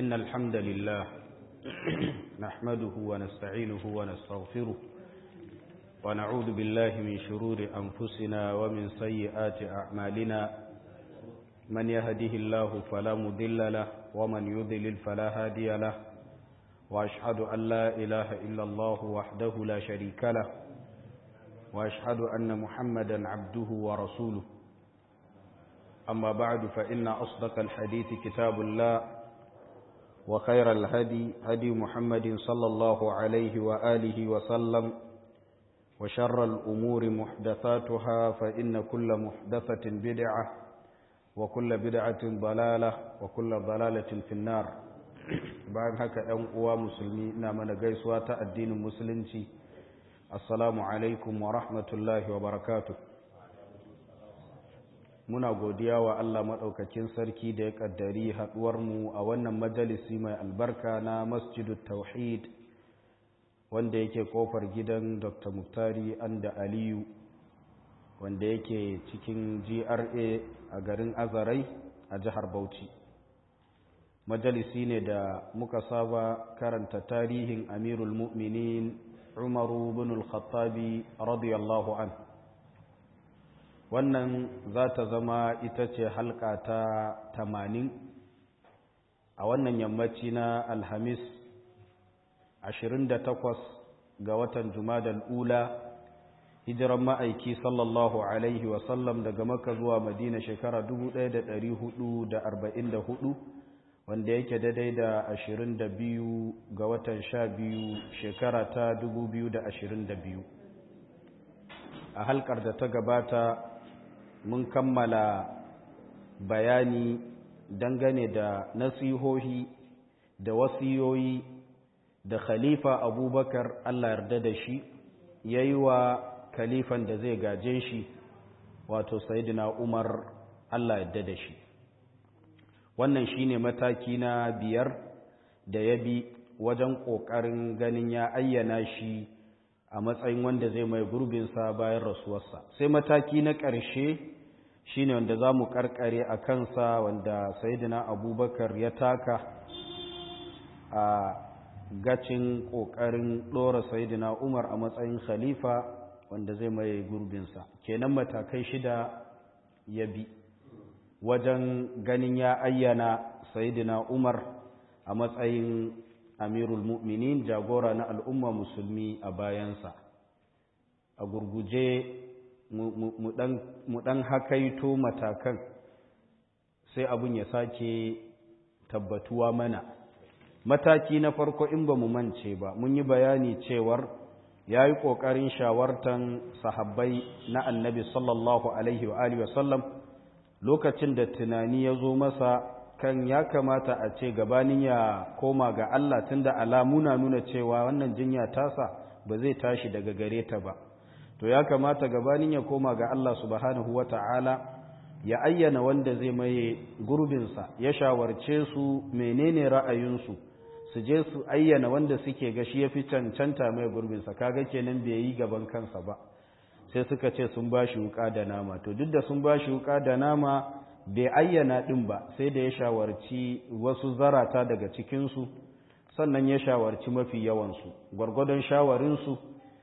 إن الحمد لله نحمده ونستعينه ونستغفره ونعوذ بالله من شرور أنفسنا ومن سيئات أعمالنا من يهده الله فلا مضل له ومن يضلل فلا هادي له وأشهد أن لا إله إلا الله وحده لا شريك له وأشهد أن محمدا عبده ورسوله أما بعد فإن أصدق الحديث كتاب الله وخير الهدي هدي محمد صلى الله عليه وآله وسلم وشر الأمور محدثاتها فإن كل محدثة بدعة وكل بدعة ضلالة وكل ضلالة في النار bayan haka ‘yan uwa musulmi ina mana gaisuwa ta addinin musulunci assalamu alaikum wa rahmatullahi wa barakatu muna godiya wa Allah maɗaukakin sarki da ya ƙaddari haɗuwarmu a wannan majalisi mai albarka na masjidu tauhid wanda yake ƙofar gidan dr muftari anda aliyu wanda yake cikin gra a garin azarai a jihar bauchi majalisi ne da muka saba karanta tarihin amirul mu'minin umaru bin al-khattabi radiyallahu an wannan za ta zama ita ce halka ta tamanin a wannan yammaci na alhamis 28 ga watan jumadal ula hijiran ma'aiki sallallahu alaihi wasallam daga maka zuwa madina shekara 1444 wanda yake daidai da ashirin da biyu ga watan sha biyu shekara ta dubu biyu da ashirin da biyu a halkar da ta gabata mun kammala bayani dangane da nasihohi da wasiyoyi da khalifa abubakar allah yarda da shi ya yi wa khalifan da zai gaje shi wato sayidina umar allah yarda da shi wannan shine mataki na biyar da ya bi wajen ƙoƙarin ganin ya ayyana shi a matsayin wanda zai mai gurbinsa bayan rasuwarsa sai mataki na ƙarshe shine wanda za mu ƙarƙare a kansa wanda sayidina abubakar ya taka a gacin ƙoƙarin ɗora sayidina umar a matsayin khalifa wanda zai mai gurbinsa kenan matakai shida ya bi wajen ganin ya ayyana sayidina umar a matsayin amirul mu'minin jagora na al'umma musulmi a bayansa a gurguje mu ɗan hakaito matakan sai abin ya sake tabbatuwa mana mataki na farko in ba mu mance ba mun yi bayani cewar ya yi ƙoƙarin shawartan sahabbai na annabi sallallahu alaihi wa alihi wasallam lokacin da tunani ya zo masa kan ya kamata a ce gabanin ya koma ga Allah tunda alamu na nuna cewa wannan jinya tasa ba zai tashi daga gare ta ba to ya kamata gabanin ya koma ga Allah subhanahu wata'ala ya ayyana wanda zai maye gurbinsa ya shawarce su menene ra'ayinsu su je su ayyana wanda suke ga shi ya fi cancanta mai gurbinsa kaga kenan bai yi gaban kansa ba sai suka ce sun ba shi wuka da nama to duk da sun ba shi wuka da nama bai ayyana ɗin ba sai da ya shawarci wasu zarata daga cikinsu sannan ya shawarci mafi yawansu gwargwadon shawarinsu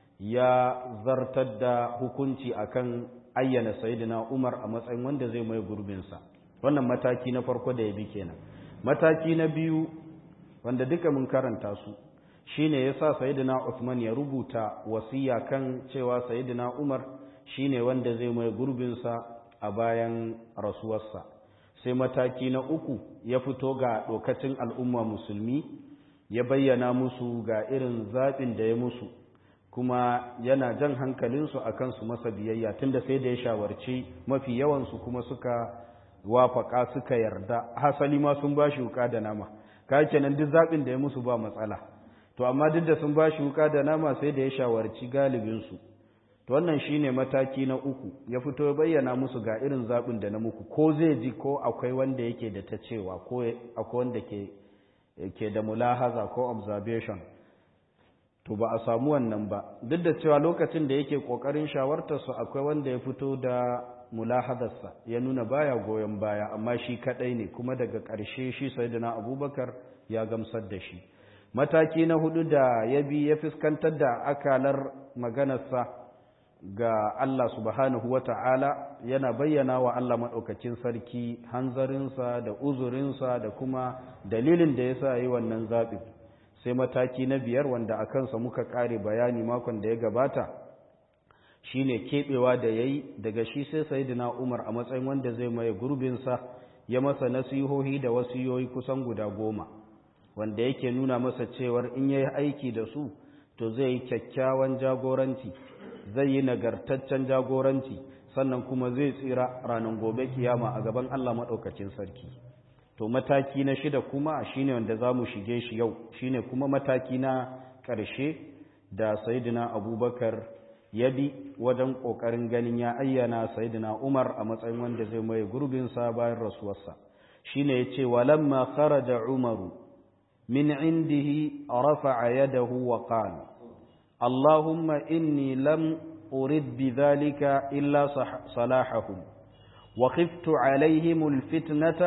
ya zartar da hukunci akan ayyana sayidina umar a matsayin wanda zai mai gurbinsa wannan mataki na farko da ya bi kenan mataki na biyu wanda duka mun karanta su shine yasa sayyidina Uthman ya rubuta wasiya kan cewa sayyidina Umar shine wanda zai mai gurbin sa a bayan rasuwarsa sai mataki na uku ya fito ga dokacin al'umma musulmi ya bayyana musu ga irin zaɓin da ya musu kuma yana jan hankalinsu a kansu masa biyayya tunda sai da ya shawarci mafi yawansu kuma suka wafaka suka yarda hasali ma sun ba shi wuka da nama ka kenan duk zaɓin da ya musu ba matsala to amma duk da sun ba shi wuka da nama sai da ya shawarci galibinsu to wannan shine mataki na uku ya fito ya bayyana musu ga irin zaɓin da na muku ko zai ji ko akwai wanda yake da ta cewa ko akwai wanda ke ke da mulahaza ko observation to ba a samu wannan ba duk da cewa lokacin da yake kokarin shawartar su akwai wanda ya fito da mulahadarsa ya nuna baya goyon baya amma shi kadai ne kuma daga ƙarshe shi sayyidina abubakar ya gamsar da shi mataki na hudu da ya bi ya fuskantar da akalar maganarsa ga Allah subhanahu wata'ala yana bayyana wa Allah maɗaukacin sarki hanzarinsa da uzurinsa da kuma dalilin da ya sa yi wannan zaɓin sai mataki na biyar wanda a kansa muka ƙare bayani makon da ya gabata shine keɓewa da ya yi daga shi sai sayidina umar a matsayin wanda zai maye gurbinsa ya masa nasihohi da wasiyoyi kusan guda goma wanda yake nuna masa cewar in ya yi aiki da su to zai yi kyakkyawan jagoranci zai yi nagartaccen jagoranci sannan kuma zai tsira ranar gobe kiyama a gaban Allah maɗaukacin sarki to mataki na shida kuma shine wanda za mu shige shi yau shine kuma mataki na ƙarshe da sayidina abubakar ya bi wajen ƙoƙarin ganin ya ayyana sayidina umar a matsayin wanda zai maye gurbinsa bayan rasuwarsa shine ya ce walamma kharaja umaru min indihi rafa'a yadahu wa qala اللهم إني لم أرد بذلك إلا صلاحهم وخفت عليهم الفتنة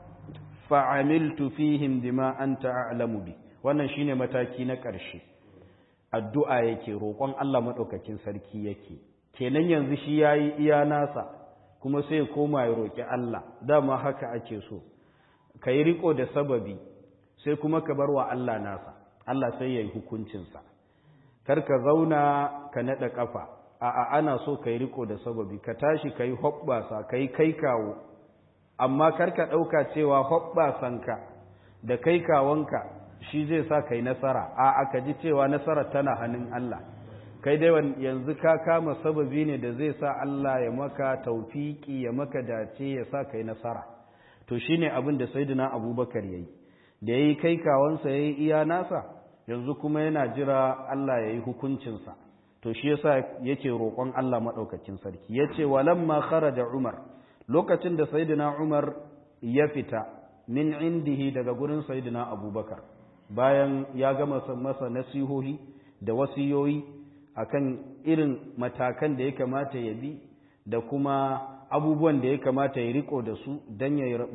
فعملت فيهم بما أنت أعلم بي wannan shine mataki na ƙarshe addu'a yake roƙon Allah maɗaukakin sarki yake kenan yanzu shi yayi iya nasa kuma sai koma ya roƙi Allah dama haka ake so kai riko da sababi sai kuma ka bar wa Allah nasa Allah sai yayi hukuncinsa karka zauna ka naɗa ƙafa a'a ana so ka yi riko da sababi ka tashi ka yi hoɓɓasa ka yi kai kawo amma karka ɗauka cewa hoɓɓasanka da kai kawonka shi zai sa ka yi nasara a'a ka ji cewa nasara tana hannun Allah kai dai yanzu ka kama sababi ne da zai sa Allah ya maka taufiki ya maka dace ya sa ka yi nasara to shine abin da sayyidina abubakar yayi da yayi kai kawonsa yayi iya nasa yanzu kuma yana jira Allah ya yi hukuncinsa to shi yasa yake roƙon Allah maɗaukakin sarki ya ce walamma kharaja Umar lokacin da Sayyidina Umar ya fita min indihi daga gurin Sayyidina Abubakar bayan ya gama masa nasihohi da wasiyoyi akan irin matakan da ya kamata ya bi da kuma abubuwan da ya kamata ya riko da su dan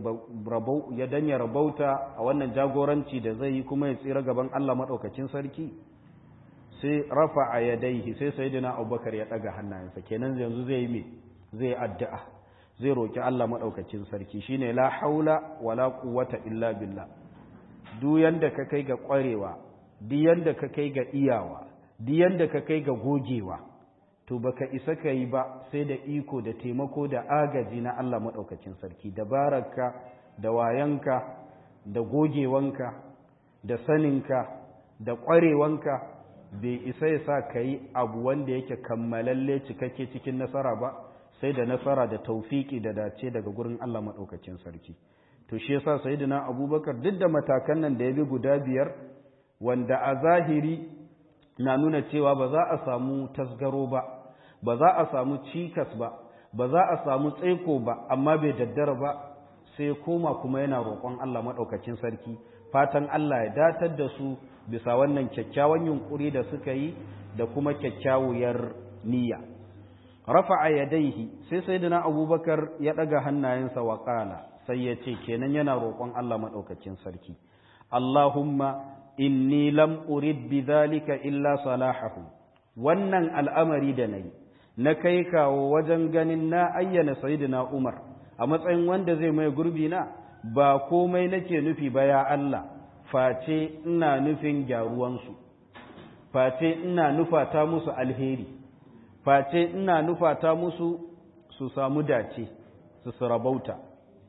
ya dan ya rabauta a wannan jagoranci da zai yi kuma ya tsira gaban Allah madaukakin sarki sai rafa a yadaihi sai sayyidina Abubakar ya daga hannayensa kenan yanzu zai yi me zai addu'a zai roki Allah madaukakin sarki shine la haula wala quwwata illa billah duk yanda ka kai ga kwarewa duk yanda ka kai ga iyawa duk yanda ka kai ga gogewa to baka isa ka yi ba sai da iko da taimako da agaji na Allah maɗaukacin sarki dabararka da wayanka da gogewanka da saninka da ƙwarewanka bai isa ya sa ka yi abu wanda yake kammalalle cikakke cikin nasara ba sai da nasara da taufiki da dace daga gurin Allah maɗaukacin sarki to shi yasa sayyidina abubakar duk da matakan nan da ya bi guda biyar wanda a zahiri na nuna cewa ba za a samu tasgaro ba ba za a samu cikas ba ba za a samu tsaiko ba amma bai daddara ba sai koma kuma yana roƙon Allah maɗaukacin sarki fatan Allah ya datar da su bisa wannan kyakkyawan yunkuri da suka yi da kuma kyakkyawuyar niyya rafa'a yadaihi sai sayyidina abubakar ya ɗaga hannayensa wa ƙala sai ya ce kenan yana roƙon Allah maɗaukacin sarki Allahumma inni lam urid bi dhalika illa salahu wannan al'amari da nayi na kai kawo wajen ganin na ayyana sayyidina Umar a matsayin wanda zai mai gurbi na ba komai nake nufi ba ya Allah face ina nufin gyaruwansu face ina nufata musu alheri face ina nufata musu su samu dace su sarabauta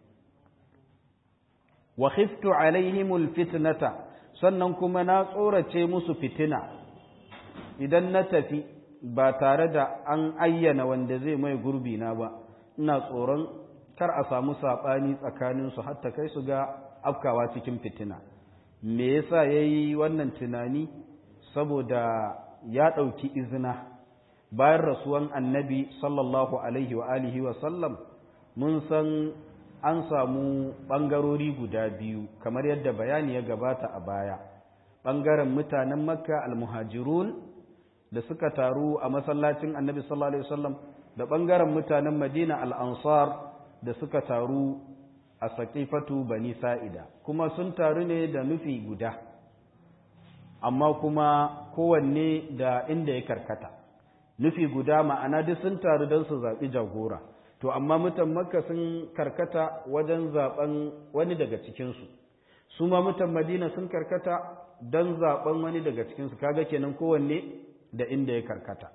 wa khiftu alaihimul fitnata sannan kuma na tsorace musu fitina idan na tafi ba tare da an ayyana wanda zai mai gurbi na ba ina tsoron kar a samu saɓani tsakaninsu hatta kai su ga afkawa cikin fitina me yasa ya yi wannan tunani saboda ya ɗauki izina bayan rasuwan annabi sallallahu alaihi wa alihi wa sallam mun san an samu ɓangarori guda biyu kamar yadda bayani ya gabata a baya ɓangaren mutanen makka almuhajirun da suka taru a masallacin annabi sallallahu alaihi wasallam da ɓangaren mutanen madina al'ansar da suka taru a saƙifatu bani sa'ida kuma sun taru ne da nufi guda amma kuma kowanne da inda ya karkata nufi guda ma'ana duk sun taru don su zaɓi jagora to amma mutan makka sun karkata wajen zaɓen wani daga cikinsu su ma mutan madina sun karkata don zaɓen wani daga cikinsu kaga kenan kowanne da inda ya karkata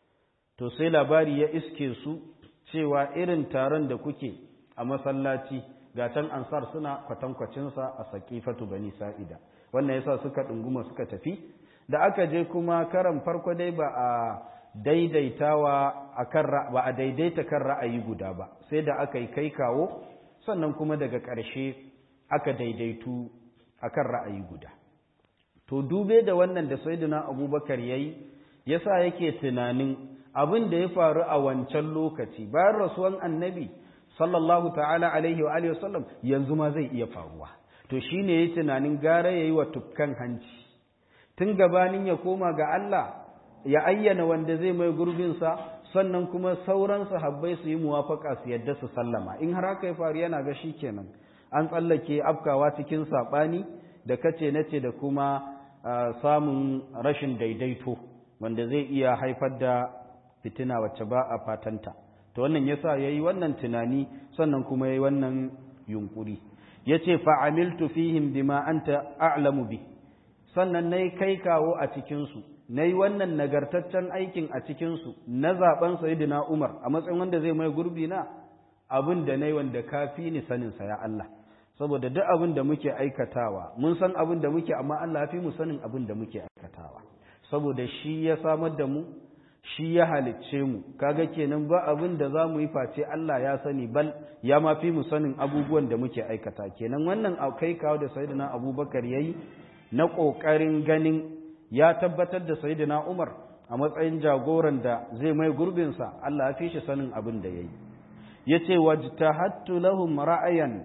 to sai labari ya iske su cewa irin taron da kuke a masallaci ga can ansar suna kwatankwacinsa a saƙifatu bani sa'ida wannan yasa suka ɗunguma suka tafi da aka je kuma karan farko dai ba a daidaitawa akan ba a daidaita kan ra'ayi guda ba sai da aka yi kai kawo sannan kuma daga ƙarshe aka daidaitu akan ra'ayi guda to dube da wannan da sayyidina abubakar yayi yasa yake tunanin abin da ya faru a wancan lokaci bayan rasuwan annabi sallallahu ta'ala alaihi wa alihi wasallam yanzu ma zai iya faruwa to shine yayi tunanin gara yayi wa tukkan hanci tun gabanin ya koma ga Allah ya ayyana wanda zai mai gurbinsa sannan kuma sauran sahabbai su yi muwafaka su yadda su sallama in har haka ya faru yana ga shi kenan an tsallake afkawa cikin saɓani da kace nace da kuma samun rashin daidaito wanda zai iya haifar da fitina wacce ba a fatanta to wannan yasa yayi wannan tunani sannan kuma yayi wannan yunkuri yace fa amiltu fihim bima anta a'lamu bi sannan nayi kai kawo a cikin su na yi wannan nagartaccen aikin a cikinsu na zaben sayidina Umar a matsayin wanda zai mai gurbi na abin da na yi wanda ka fi ni saninsa ya Allah saboda duk abin da muke aikatawa mun san abin da muke amma Allah fi mu sanin abin da muke aikatawa saboda shi ya samar da mu shi ya halicce mu kaga kenan ba abin da za mu yi face Allah ya sani bal ya ma fi mu sanin abubuwan da muke aikata kenan wannan kai kawo da sayidina Abubakar yayi na ƙoƙarin ganin ya tabbatar da sayyidina Umar a matsayin jagoran da zai mai gurbinsa Allah ya fi shi sanin abin da yayi yace wajtahattu lahum ra'ayan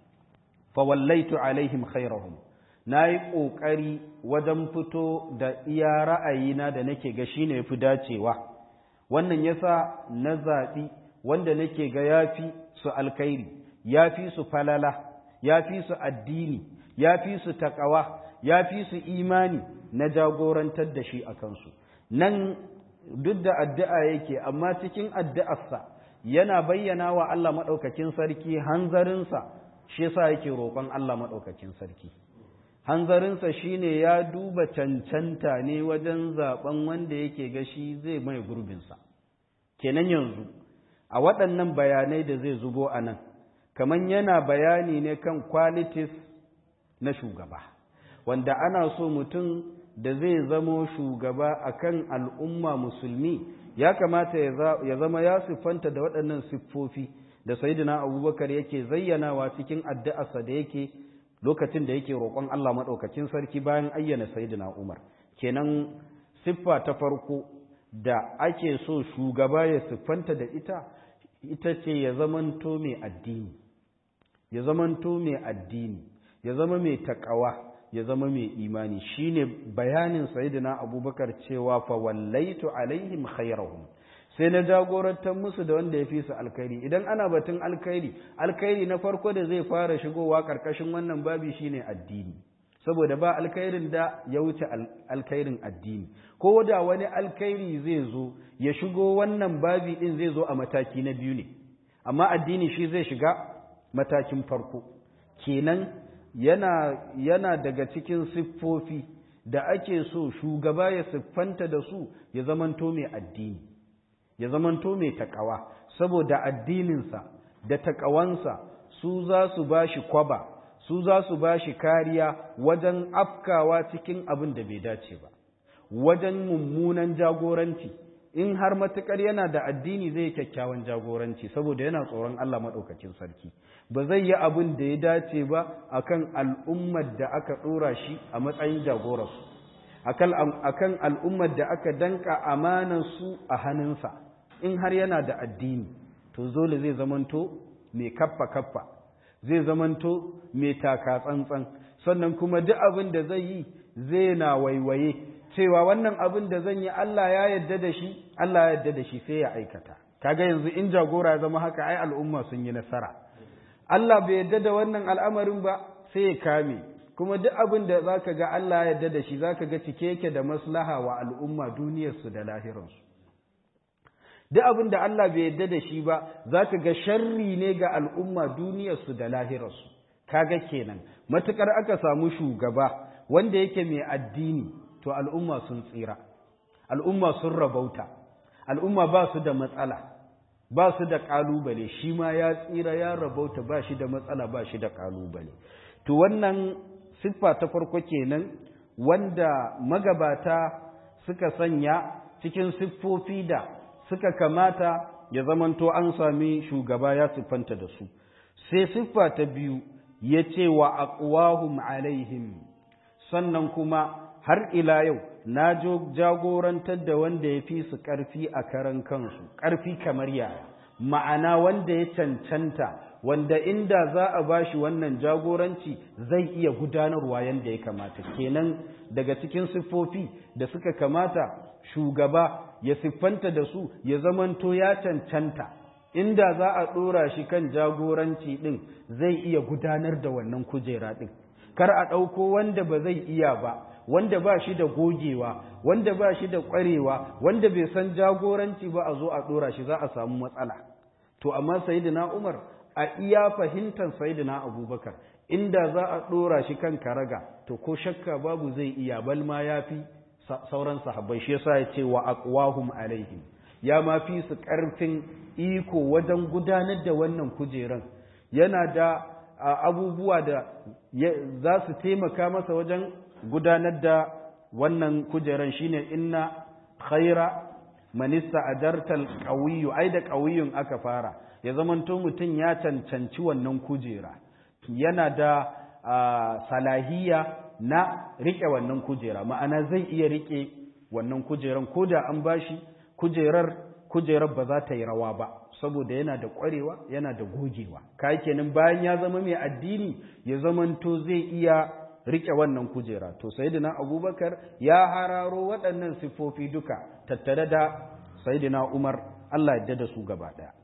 fa wallaitu alaihim khairahum nayi kokari wajen fito da iya ra'ayina da nake ga shine yafi dacewa wannan yasa na zabi wanda nake ga yafi su alkhairi yafi su falala yafi su addini yafi su takawa yafi su imani na jagorantar da shi a kansu nan duk da addu'a yake amma cikin addu'arsa yana bayyana wa Allah maɗaukakin sarki hanzarinsa shi yasa yake roƙon Allah maɗaukakin sarki hanzarinsa shine ya duba cancanta ne wajen zaben wanda yake ga shi zai mai gurbinsa kenan yanzu a waɗannan bayanai da zai zubo a nan kamar yana bayani ne kan qualities na shugaba wanda ana so mutum da zai zamo shugaba akan al'umma musulmi ya kamata ya zama ya siffanta da waɗannan siffofi da sayyidina abubakar yake zayyanawa cikin addu'arsa da yake lokacin da yake roƙon Allah maɗaukakin sarki bayan ayyana sayyidina umar kenan siffa ta farko da ake so shugaba ya siffanta da ita ita ce ya zamanto mai addini ya zamanto mai addini ya zama mai taƙawa ya zama mai imani shine bayanin sayyidina abubakar cewa fa wallaitu alaihim khairahum sai na jagorantar musu da wanda ya fi su alkhairi idan ana batun alkhairi alkhairi na farko da zai fara shigowa karkashin wannan babi shine addini saboda ba alkhairin da ya wuce alkhairin addini ko da wani alkhairi zai zo ya shigo wannan babi din zai zo a mataki na biyu ne amma addini shi zai shiga matakin farko kenan yana, yana daga cikin siffofi da ake so shugaba ya siffanta da su ya zamanto mai addini ya zamanto mai takawa saboda addininsa da takawansa su za su ba shi kwaba su za su ba shi kariya wajen afkawa cikin abin da bai dace ba wajen mummunan jagoranci in har matukar yana da addini zai kyakkyawan jagoranci saboda yana tsoron Allah maɗaukakin sarki ba zai yi abin da ya dace ba akan al'ummar da aka ɗora shi a matsayin jagoransu akan al'ummar da aka danka amanar su a hannunsa in har yana da addini to zole zai zamanto mai kaffa kaffa zai zamanto mai taka tsantsan sannan kuma duk abin da zai yi zai na waiwaye cewa wannan abin da zan yi Allah ya yadda da shi Allah ya yadda da shi sai ya aikata kaga yanzu in jagora ya zama haka ai al'umma sun yi nasara Allah bai yadda da wannan al'amarin ba sai ya kame kuma duk abin da zaka ga Allah ya yadda da shi zaka ga cike yake da maslaha wa al'umma duniyarsu da lahiransu duk abin da Allah bai yadda da shi ba zaka ga sharri ne ga al'umma duniyarsu da lahirarsu kaga kenan matukar aka samu shugaba wanda yake mai addini to al'umma sun tsira al'umma sun rabauta al'umma ba su da matsala ba su da ƙalubale shi ma ya tsira ya rabauta ba shi da matsala ba shi da ƙalubale to wannan siffa ta farko kenan wanda magabata suka sanya cikin siffofi da suka kamata ya zamanto an sami shugaba ya siffanta da su sai siffa ta biyu ya ce wa aqwahum alaihim sannan kuma har ila yau na jagorantar da wanda ya fi su ƙarfi a karan kansu ƙarfi kamar yaya ma'ana wanda ya cancanta wanda inda za a ba shi wannan jagoranci zai iya gudanarwa yadda ya kamata kenan daga cikin siffofi da suka kamata shugaba ya siffanta da su ya zamanto ya cancanta inda za a ɗora shi kan jagoranci ɗin zai iya gudanar da wannan kujera ɗin kar a ɗauko wanda ba zai iya ba wanda ba shi da gogewa wanda ba shi da ƙwarewa wanda bai san jagoranci ba a zo a ɗora shi za a samu matsala to amma sayidina umar a iya fahimtar sayidina abubakar inda za a ɗora shi kan karaga to ko shakka babu zai iya bal ma ya fi sauran sahabbai shi yasa ya ce wa aqwahum alaihim ya ma fi su ƙarfin iko wajen gudanar da wannan kujeran yana da abubuwa da za su taimaka masa wajen gudanar da wannan kujeran shine inna khaira manista adartal qawiyyu ai da qawiyyun aka fara ya zamanto mutum ya cancanci wannan kujera yana da salahiya na rike wannan kujera ma'ana zai iya rike wannan kujeran ko da an bashi kujerar kujerar ba za ta yi rawa ba saboda yana da ƙwarewa yana da gogewa kai kenan bayan ya zama mai addini ya zamanto zai iya rike wannan kujera to sayyidina abubakar ya hararo waɗannan siffofi duka tattare da sayyidina umar Allah yadda da su gaba ɗaya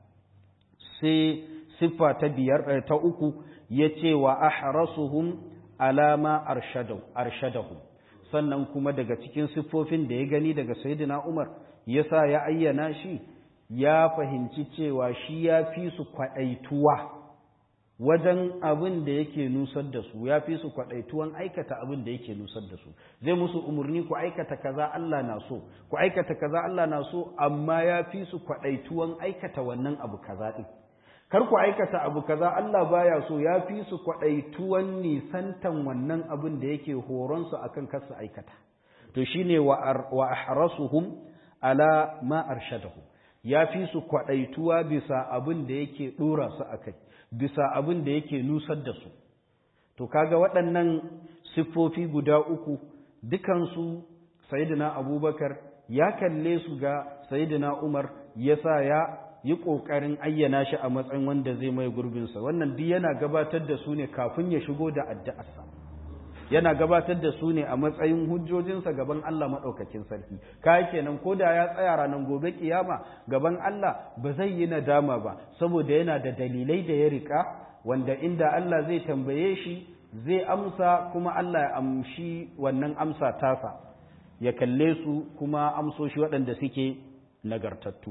sai siffa ta biyar ta uku ya ce wa ahrasuhum alama arshadahu sannan kuma daga cikin siffofin da ya gani daga sayyidina umar yasa ya ayyana shi ya fahimci cewa shi ya fi su kwaɗaituwa wajen abin da yake nusar da su ya fi su kwaɗaituwan aikata abin da yake nusar da su zai musu umarni ku aikata kaza Allah na so ku aikata kaza Allah na so amma ya fi su kwaɗaituwan aikata wannan abu kaza ɗin kar ku aikata abu kaza Allah baya so ya fi su kwaɗaituwan nisantan wannan abin da yake horon su akan kar su aikata to shine wa ahrasuhum ala ma arshadahum ya fi su kwaɗaituwa bisa abin da yake ɗora su a kai bisa abin da yake nusar da su to kaga waɗannan siffofi guda uku dukansu sayidina abubakar ya kalle su ga sayidina umar ya sa ya yi ƙoƙarin ayyana shi a matsayin wanda zai mai gurbinsa wannan duk yana gabatar da su ne kafin ya shigo da addu'arsa yana gabatar da su ne a matsayin hujjojinsa gaban Allah maɗaukakin sarki kai kenan ko da ya tsaya ranar gobe kiyama gaban Allah ba zai yi nadama ba saboda yana da dalilai da ya rika wanda inda Allah zai tambaye shi zai amsa kuma Allah ya amshi wannan amsa tasa ya kalle su kuma amsoshi waɗanda suke nagartattu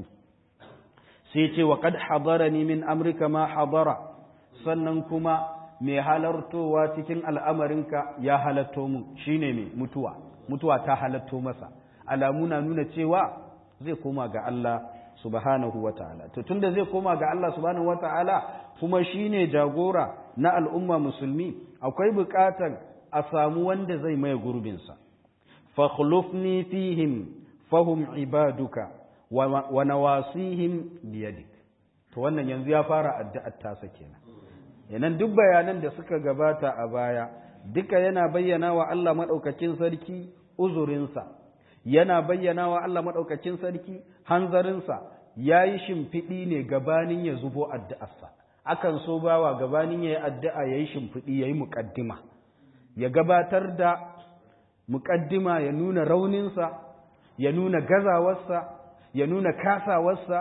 sai ce wa qad hadarani min amrika ma hadara sannan kuma mai halartowa cikin al'amarinka ya halatto mu shine mai mutuwa mutuwa ta halatto masa alamu na nuna cewa zai koma ga Allah subhanahu wa ta'ala to tunda zai koma ga Allah subhanahu wa ta'ala kuma shine jagora na al'umma musulmi akwai buƙatar a samu wanda zai mai gurbinsa fakhlufni fihim fahum ibaduka wa nawasihim biyadik to wannan yanzu ya fara addu'ar tasa kenan yanan duk bayanan da suka gabata a baya duka yana bayyana wa Allah maɗaukakin sarki uzurinsa yana bayyana wa Allah maɗaukakin sarki hanzarinsa ya yi shimfiɗi ne gabanin ya zubo addu'arsa akan so bawa gabanin ya yi addu'a ya yi shimfiɗi ya yi muƙaddima ya gabatar da muƙaddima ya nuna rauninsa ya nuna gazawarsa ya nuna kasawarsa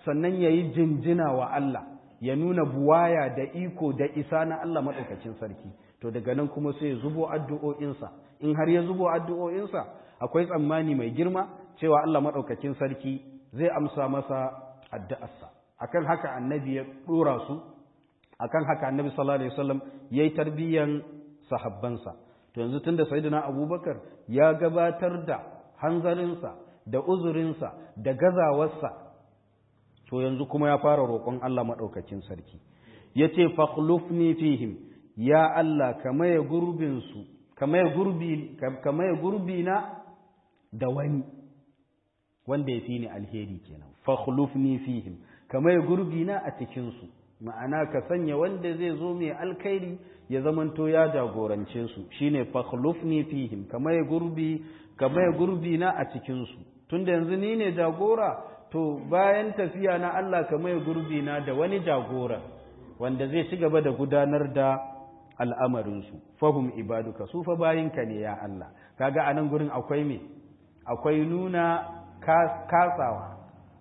sannan ya yi jinjina wa Allah ya nuna buwaya da iko da isa na Allah maɗaukacin sarki to daga nan kuma sai ya zubo addu'o'insa in har ya zubo addu'o'insa akwai tsammani mai girma cewa Allah maɗaukacin sarki zai amsa masa addu'arsa akan haka annabi ya ɗora su akan haka annabi sallallahu alaihi wasallam yayi tarbiyyan sahabbansa to yanzu tunda sayyidina abubakar ya gabatar da hanzarinsa da uzurinsa da gazawarsa to yanzu kuma ya fara roƙon Allah maɗaukacin sarki yace fakhlufni fihim ya Allah kamaye gurbin su kamaye gurbi kamaye gurbi na da wani wanda ya fi ni alheri kenan fakhlufni fihim kamaye gurbi na a cikin su ma'ana ka sanya wanda zai zo mai alkhairi ya zamanto ya jagorance su shine fakhlufni fihim kamaye gurbi kamaye gurbi na a cikin su tunda yanzu ni ne jagora to bayan tafiya na Allah kamaye gurbi na da wani jagora wanda zai ci gaba da gudanar da al'amarinsu fahum ibaduka su fa bayinka ne ya Allah kaga anan gurin akwai me akwai nuna kasawa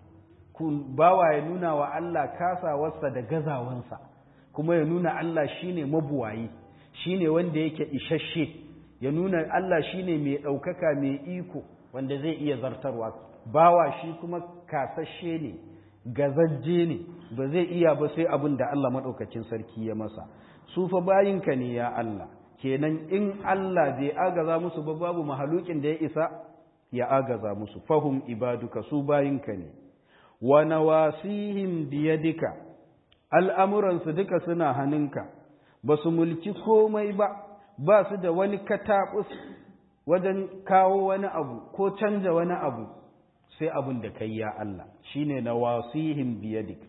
bawa ya nuna wa Allah kasawarsa da gazawansa kuma ya nuna Allah shine mabuwayi shine wanda yake isasshe ya nuna Allah shine mai ɗaukaka mai iko wanda zai iya zartarwa bawa shi kuma kasashe ne gazajje ne ba zai iya ba sai abin da Allah maɗaukacin sarki ya masa su fa bayinka ne ya Allah kenan in Allah bai agaza musu ba babu mahalukin da ya isa ya agaza musu fahum ibaduka su bayinka ne wa nawasihim biyadika al'amuransu duka suna hannunka ba su mulki komai ba ba su da wani kataɓus wajen kawo wani abu ko canja wani abu sai abin da kai ya Allah shine nawasihim biyadik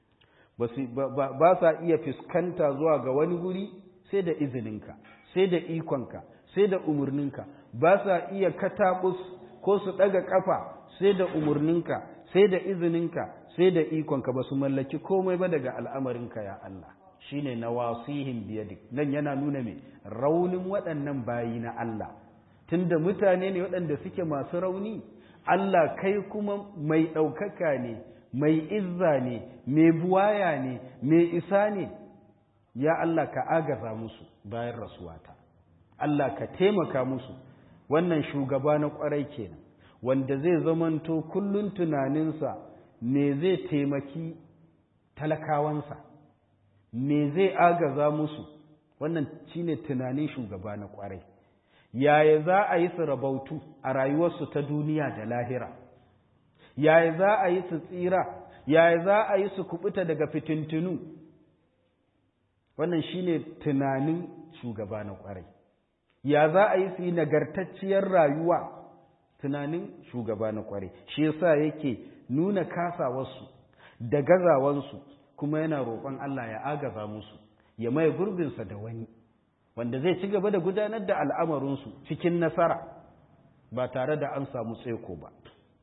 ba sa iya fuskanta zuwa ga wani guri sai da izininka sai da ikonka sai da umarninka ba sa iya kataɓus ko su ɗaga ƙafa sai da umarninka sai da izininka sai da ikonka ba su mallaki komai ba daga al'amarinka ya Allah shi ne na wasihin biyadik nan yana nuna mai raunin waɗannan bayi na Allah tunda mutane ne waɗanda suke masu rauni Allah kai kuma mai ɗaukaka ne mai izza ne mai buwaya ne mai isa ne ya Allah ka agaza musu bayan rasuwata Allah ka taimaka musu wannan shugaba na ƙwarai kenan wanda zai zamanto kullun tunaninsa me zai taimaki talakawansa me zai agaza musu wannan shine tunanin shugaba na kwarai yaya za a yi su rabautu a rayuwarsu ta duniya da lahira yaya za a yi su tsira yaya za a yi su kubuta daga fitintunu wannan shine tunanin shugaba na kwarai ya za a yi su yi nagartacciyar rayuwa tunanin shugaba na kware shi yasa yake nuna kasawarsu da gazawansu kuma yana roƙon Allah ya agaza musu ya maye gurbinsa da wani wanda zai ci gaba da gudanar da al'amarinsu cikin nasara ba tare da an samu tseko ba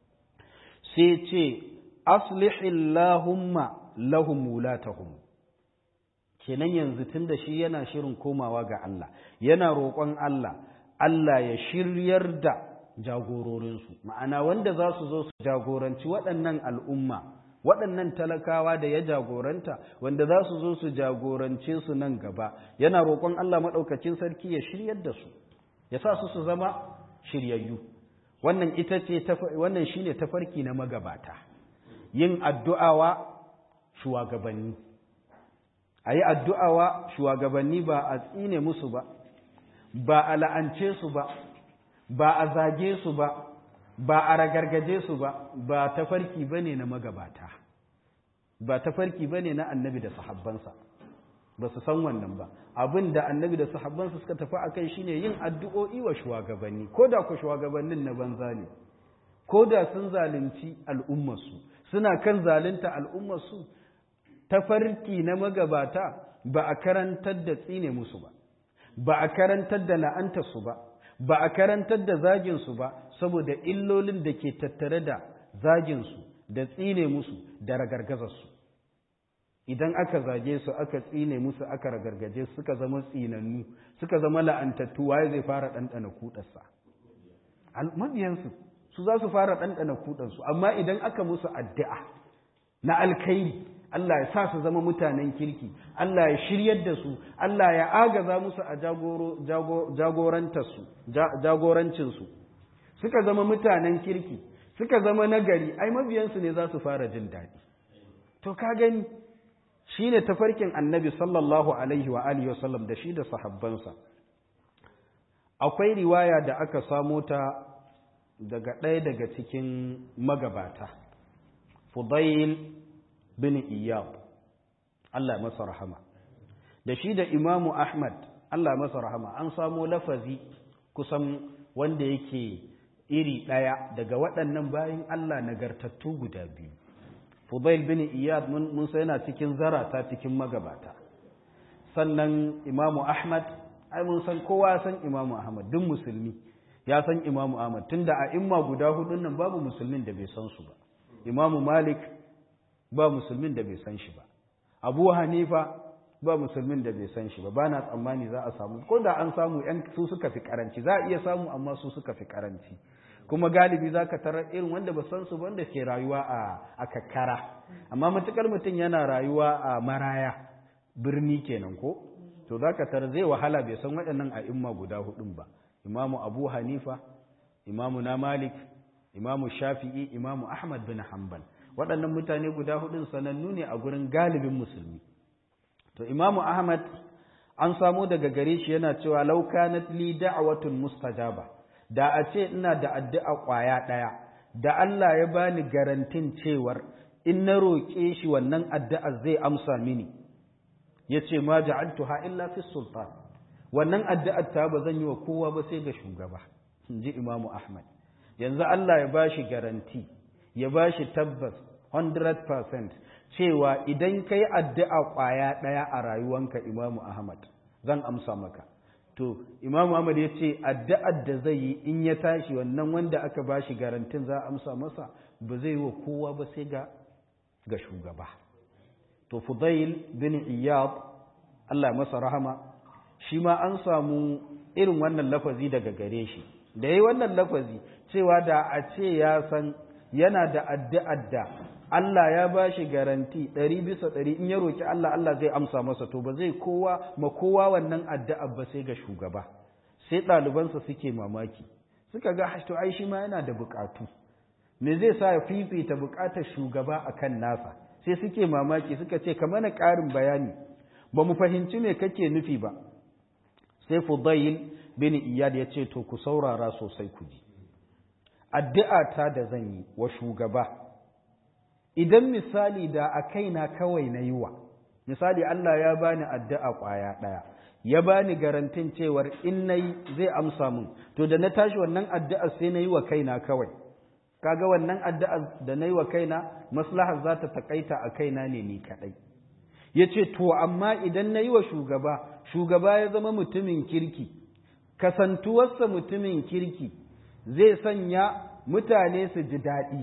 sai ce aslihillahumma lahum wulatahum kenan yanzu tunda shi yana shirin komawa ga Allah yana roƙon Allah Allah ya shiryar da jagororinsu ma'ana wanda za su zo su jagoranci waɗannan al'umma waɗannan talakawa da ya jagoranta wanda za su zo su jagorance su nan gaba yana roƙon Allah maɗaukacin sarki ya shiryar da su ya sa su su zama shiryayyu wannan ita ce wannan shine tafarki na magabata yin addu'awa shugabanni a yi addu'awa shugabanni ba a tsine musu ba ba a la'ance su ba ba a zage su ba ba a ragargaje su ba ba tafarki bane na magabata ba tafarki bane na annabi da sahabbansa ba su san wannan ba abin da annabi da sahabbansa suka tafi a kai shine yin addu'o'i wa shugabanni ko da ku shugabannin na banza ne ko da sun zalunci al'ummarsu suna kan zalunta al'ummarsu tafarki na magabata ba a karantar da tsine musu ba ba a karantar da la'antarsu ba ba a karantar da zaginsu ba saboda illolin da ke tattare da zaginsu da tsine musu da ragargazarsu idan aka zage su aka tsine musu aka ragargaje suka zama tsinannu suka zama la'antattu waye zai fara ɗanɗana kuɗarsa mabiyansu su za su fara ɗanɗana kuɗansu amma idan aka musu addu'a na alkhairi Allah ya sa su zama mutanen kirki Allah ya shiryar da su Allah ya agaza musu a jagorancinsu suka zama mutanen kirki suka zama nagari ai mabiyansu ne za su fara jin daɗi to ka gani shi ne tafarkin annabi sallallahu alaihi wa alihi wasallam da shi da sahabbansa akwai riwaya da aka samo ta daga ɗaya daga cikin magabata fudail bin iyab Allah masa rahama da shi da imamu ahmad Allah masa rahama an samo lafazi kusan wanda yake iri ɗaya daga waɗannan bayan Allah nagartattu guda biyu fudail bin iyad mun sai yana cikin zarata cikin magabata sannan imamu ahmad ai mun san kowa san imamu ahmad duk musulmi ya san imamu ahmad tunda a imma guda hudun nan babu musulmin da bai san su ba imamu malik ba musulmin da bai san shi ba abu hanifa ba musulmin da bai san shi ba ba na tsammani za a samu ko da an samu yan su suka fi karanci za a iya samu amma su suka fi karanci kuma galibi za ka tarar irin wanda ba san su wanda ke rayuwa a kakkara amma matukar mutum yana rayuwa a maraya birni kenan ko to za ka tarar zai wahala bai san waɗannan a imma guda hudun ba imamu abu hanifa imamu na malik imamu shafi'i imamu ahmad bin hanbal waɗannan mutane guda hudun sanannu ne a gurin galibin musulmi to imamu ahmad an samo daga gare shi yana cewa law kanat li da'watun mustajaba da a ce ina da addu'a ƙwaya ɗaya da Allah ya bani garantin cewar in na roƙe shi wannan addu'a zai amsa mini ya ce ma ja'altuha illa fi sultan wannan addu'ar ta ba zan yi wa kowa ba sai ga shugaba in ji imamu ahmad yanzu Allah ya bashi garanti ya bashi tabbas 100% cewa idan ka yi addu'a ƙwaya ɗaya a rayuwanka imamu ahmad zan amsa maka to imamu ahmad ya ce addu'ar da zai yi in ya tashi wannan wanda aka bashi garantin za a amsa masa ba zai yi wa kowa ba sai ga ga shugaba to fudail bin iyad Allah masa rahama shi ma an samu irin wannan lafazi daga gare shi da yi wannan lafazi cewa da a ce ya san yana da addu'ar da Allah ya ba shi garanti ɗari bisa ɗari in ya roƙi Allah Allah zai amsa masa to ba zai kowa ma kowa wannan addu'ar ba sai ga shugaba sai ɗalibansa suke mamaki suka ga to ai shi ma yana da buƙatu me zai sa ya fifita buƙatar shugaba akan nasa sai suke mamaki suka ce ka mana ƙarin bayani ba mu fahimci me kake nufi ba sai Fudail bin Iyad ya ce to ku saurara sosai ku ji addu'a ta da zan yi wa shugaba idan misali da a kaina kawai na yi wa misali Allah ya bani addu'a ƙwaya ɗaya ya bani garantin cewar in nayi zai amsa mun to da na tashi wannan addu'a sai na yi wa kaina kawai kaga wannan addu'a da na yi wa kaina maslahar za ta takaita a kaina ne ni kaɗai ya ce to amma idan na yi wa shugaba shugaba ya zama mutumin kirki kasantuwarsa mutumin kirki zai sanya mutane su ji daɗi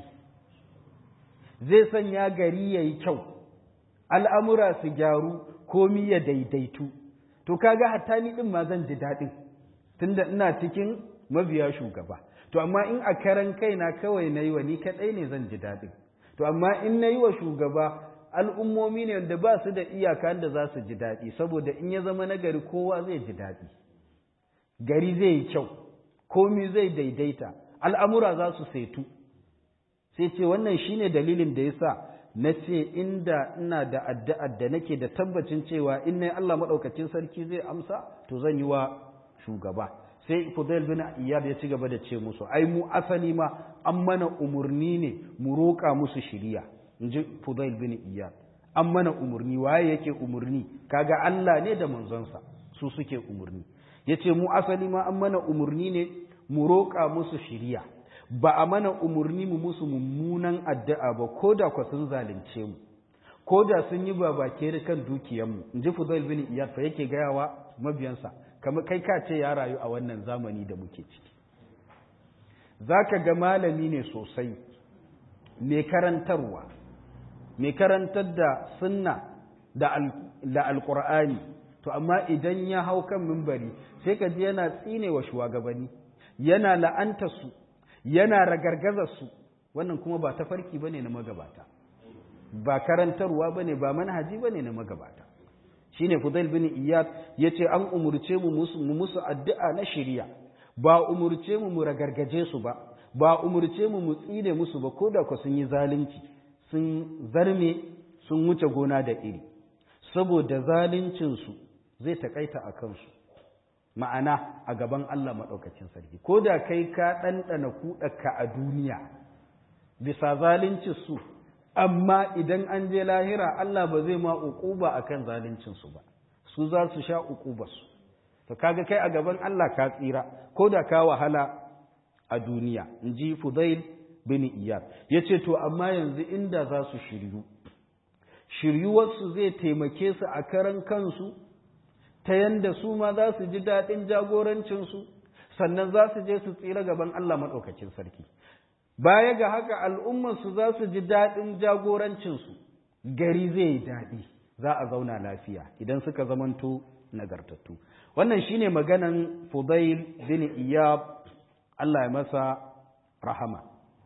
zai sanya gari ya yi kyau al'amura su gyaru komi ya daidaitu to kaga hatta ni ɗin ma zan ji daɗin tunda ina cikin mabiya shugaba to amma in a karan kaina kawai na yi wa ni kaɗai ne zan ji daɗin to amma in na yi wa shugaba al'ummomi ne da ba su da iyaka da za su ji daɗi saboda in ya zama nagari kowa zai ji daɗi gari zai yi kyau komi zai daidaita al'amura za su saitu sai ce wannan shine dalilin da ya sa na ce inda ina da addu'ar da nake da tabbacin cewa in na Allah maɗaukacin sarki zai amsa to zan yi wa shugaba sai Fudail bin Iyad ya ci gaba da ce musu ai mu asali ma an mana umurni ne mu roƙa musu shiriya in ji Fudail bin Iyad an mana umurni waye yake umurni kaga Allah ne da manzonsa su suke umurni yace mu asali ma an mana umurni ne mu roƙa musu shiriya ba a mana umurni mu musu mummunan addu'a ba ko da ku sun zalunce mu ko da sun yi babake kan dukiyanmu in ji Fudail bin Iyad fa yake gayawa mabiyansa kamar kai ka ce ya rayu a wannan zamani da muke ciki zaka ga malami ne sosai mai karantarwa mai karantar da sunna da alƙur'ani to amma idan ya hau kan mimbari sai ka ji yana tsine wa shugabanni yana la'anta su yana ragargaza su wannan kuma ba ta farki bane na magabata ba karantarwa bane ba manhaji bane na magabata shine Fudail bin Iyad yace an umurce mu mu musu addu'a na shari'a ba umurce mu mu ragargaje su ba ba umurce mu mu tsine musu ba koda ko sun yi zalunci sun zarme sun wuce gona da iri saboda zaluncin su zai takaita a kansu ma'ana a gaban Allah maɗaukacin sarki ko da kai ka ɗanɗana kuɗaka a duniya bisa zalincin su amma idan an je lahira Allah ba zai ma uquba akan zalincin su ba su za su sha uquba su to kaga kai a gaban Allah ka tsira ko da ka wahala a duniya inji Fudail bin Iyad yace to amma yanzu inda za su shiryu shiryuwarsu zai taimake su a karan kansu ta yanda su ma za su ji daɗin jagorancinsu sannan za su je su tsira gaban Allah maɗaukacin sarki baya ga haka al'ummarsu za su ji daɗin jagorancinsu gari zai yi daɗi za a zauna lafiya idan suka zamanto nagartattu wannan shine maganan fudail bin iyab Allah ya masa rahama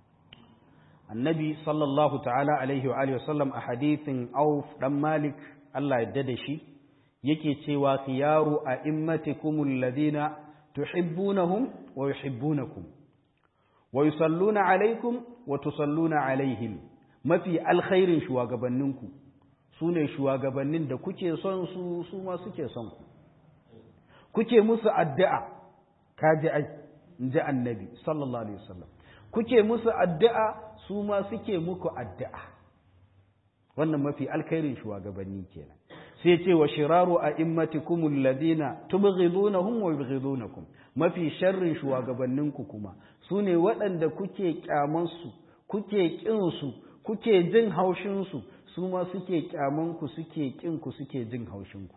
annabi sallallahu ta'ala alaihi wa alihi wasallam a hadithin auf dan malik Allah ya da shi yake cewa khiyaru a'immatikumul ladina tuhibbunahum wa yuhibbunakum wa yusalluna alaikum wa tusalluna alaihim mafi alkhairin shugabanninku su ne shugabannin da kuke son su su ma suke son ku kuke musu addu'a kaji ai inji annabi sallallahu alaihi wasallam kuke musu addu'a su ma suke muku addu'a wannan mafi alkhairin shugabanni kenan sai ce wa shiraru a immatikumul ladina tubghidunahum wa yubghidunakum mafi sharrin shugabanninku kuma su ne waɗanda kuke kyamansu kuke ƙinsu kuke jin haushinsu su ma suke kyamanku suke ƙinku suke jin haushinku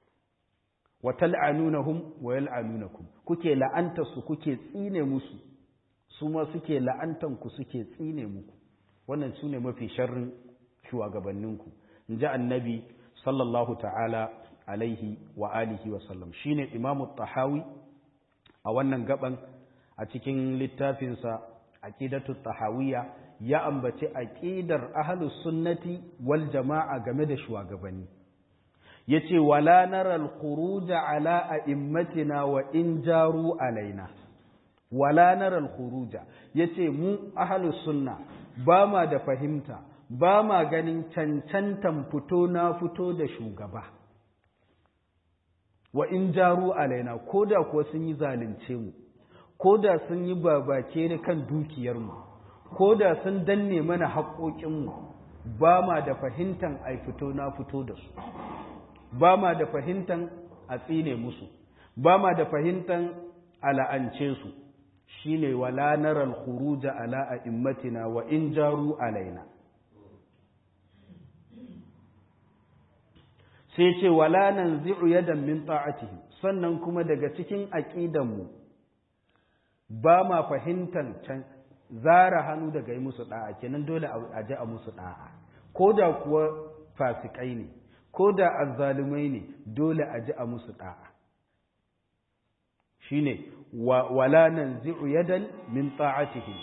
wa tal'anunahum wa yal'anunakum kuke la'antarsu kuke tsine musu su ma suke la'antanku suke tsine muku wannan su ne mafi sharrin shugabanninku in ji annabi sallallahu ta'ala alaihi wa alihi wa sallam shine imamu tahawi a wannan gaban a cikin littafinsa aqidatu tahawiyya ya ambaci aqidar ahlus sunnati wal jama'a game da shugabanni yace wala nara al khuruj ala a'immatina wa in jaru alaina wala nara al khuruj yace mu ahlus sunna ba ma da fahimta ba ma ganin cancantan fito na fito da shugaba wa in jaru alaina ko da kuwa sun yi zalunce mu ko da sun yi babake da kan dukiyarmu ko da sun danne mana haƙoƙinmu ba ma da fahimtan a fito na fito da su ba ma da fahimtan a tsine musu ba ma da fahimtan a la'ance su shine wala naral khuruja ala a'immatina wa in jaru alaina sai ce wala nan zi'u yadan min ta'atihim sannan kuma daga cikin aqidanmu ba ma fahimtan can zara hannu daga yi musu da'a kenan dole a ji a musu da'a ko da kuwa fasikai ne ko da azzalumai ne dole a ji a musu da'a shine wala nan zi'u yadan min ta'atihim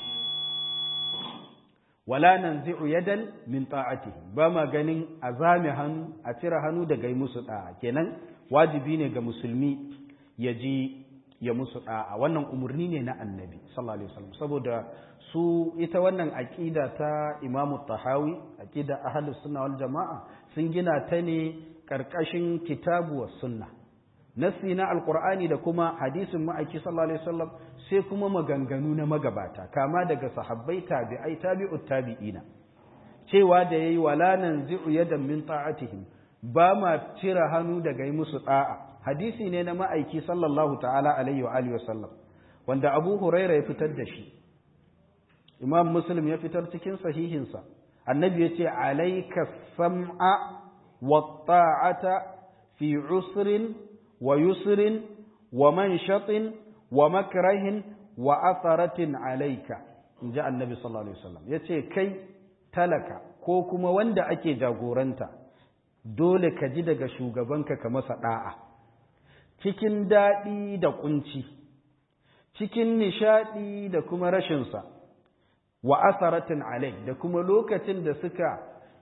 wala nan zi'u yadan min ta'atihi ba ma ganin a zame hannu a cire hannu daga yi musu da'a kenan wajibi ne ga musulmi ya ji ya musu da'a wannan umarni ne na annabi sallallahu alaihi wasallam saboda su ita wannan aqida ta imamu tahawi aqida ahlus sunna wal jamaa sun gina ta ne karkashin kitabu was sunna nasi na alqur'ani da kuma hadisin ma'aiki sallallahu alaihi wasallam sai kuma maganganu na magabata kama daga sahabbai tabi'ai tabi'ut tabi'ina cewa da yayi wala nanzi'u yadan min ta'atihim ba ma cire hannu daga yi musu da'a hadisi ne na ma'aiki sallallahu ta'ala alaihi wa alihi wasallam wanda Abu Huraira ya fitar da shi Imam Muslim ya fitar cikin sahihinsa annabi yace alayka sam'a wa ta'ata fi usrin wa yusrin wa manshatin wa makrahin wa atharatin alayka inji annabi sallallahu alaihi wasallam yace kai talaka ko kuma wanda ake jagoranta dole ka ji daga shugabanka ka masa da'a cikin daɗi da kunci cikin nishadi da kuma rashin sa wa atharatin alayk da kuma lokacin da suka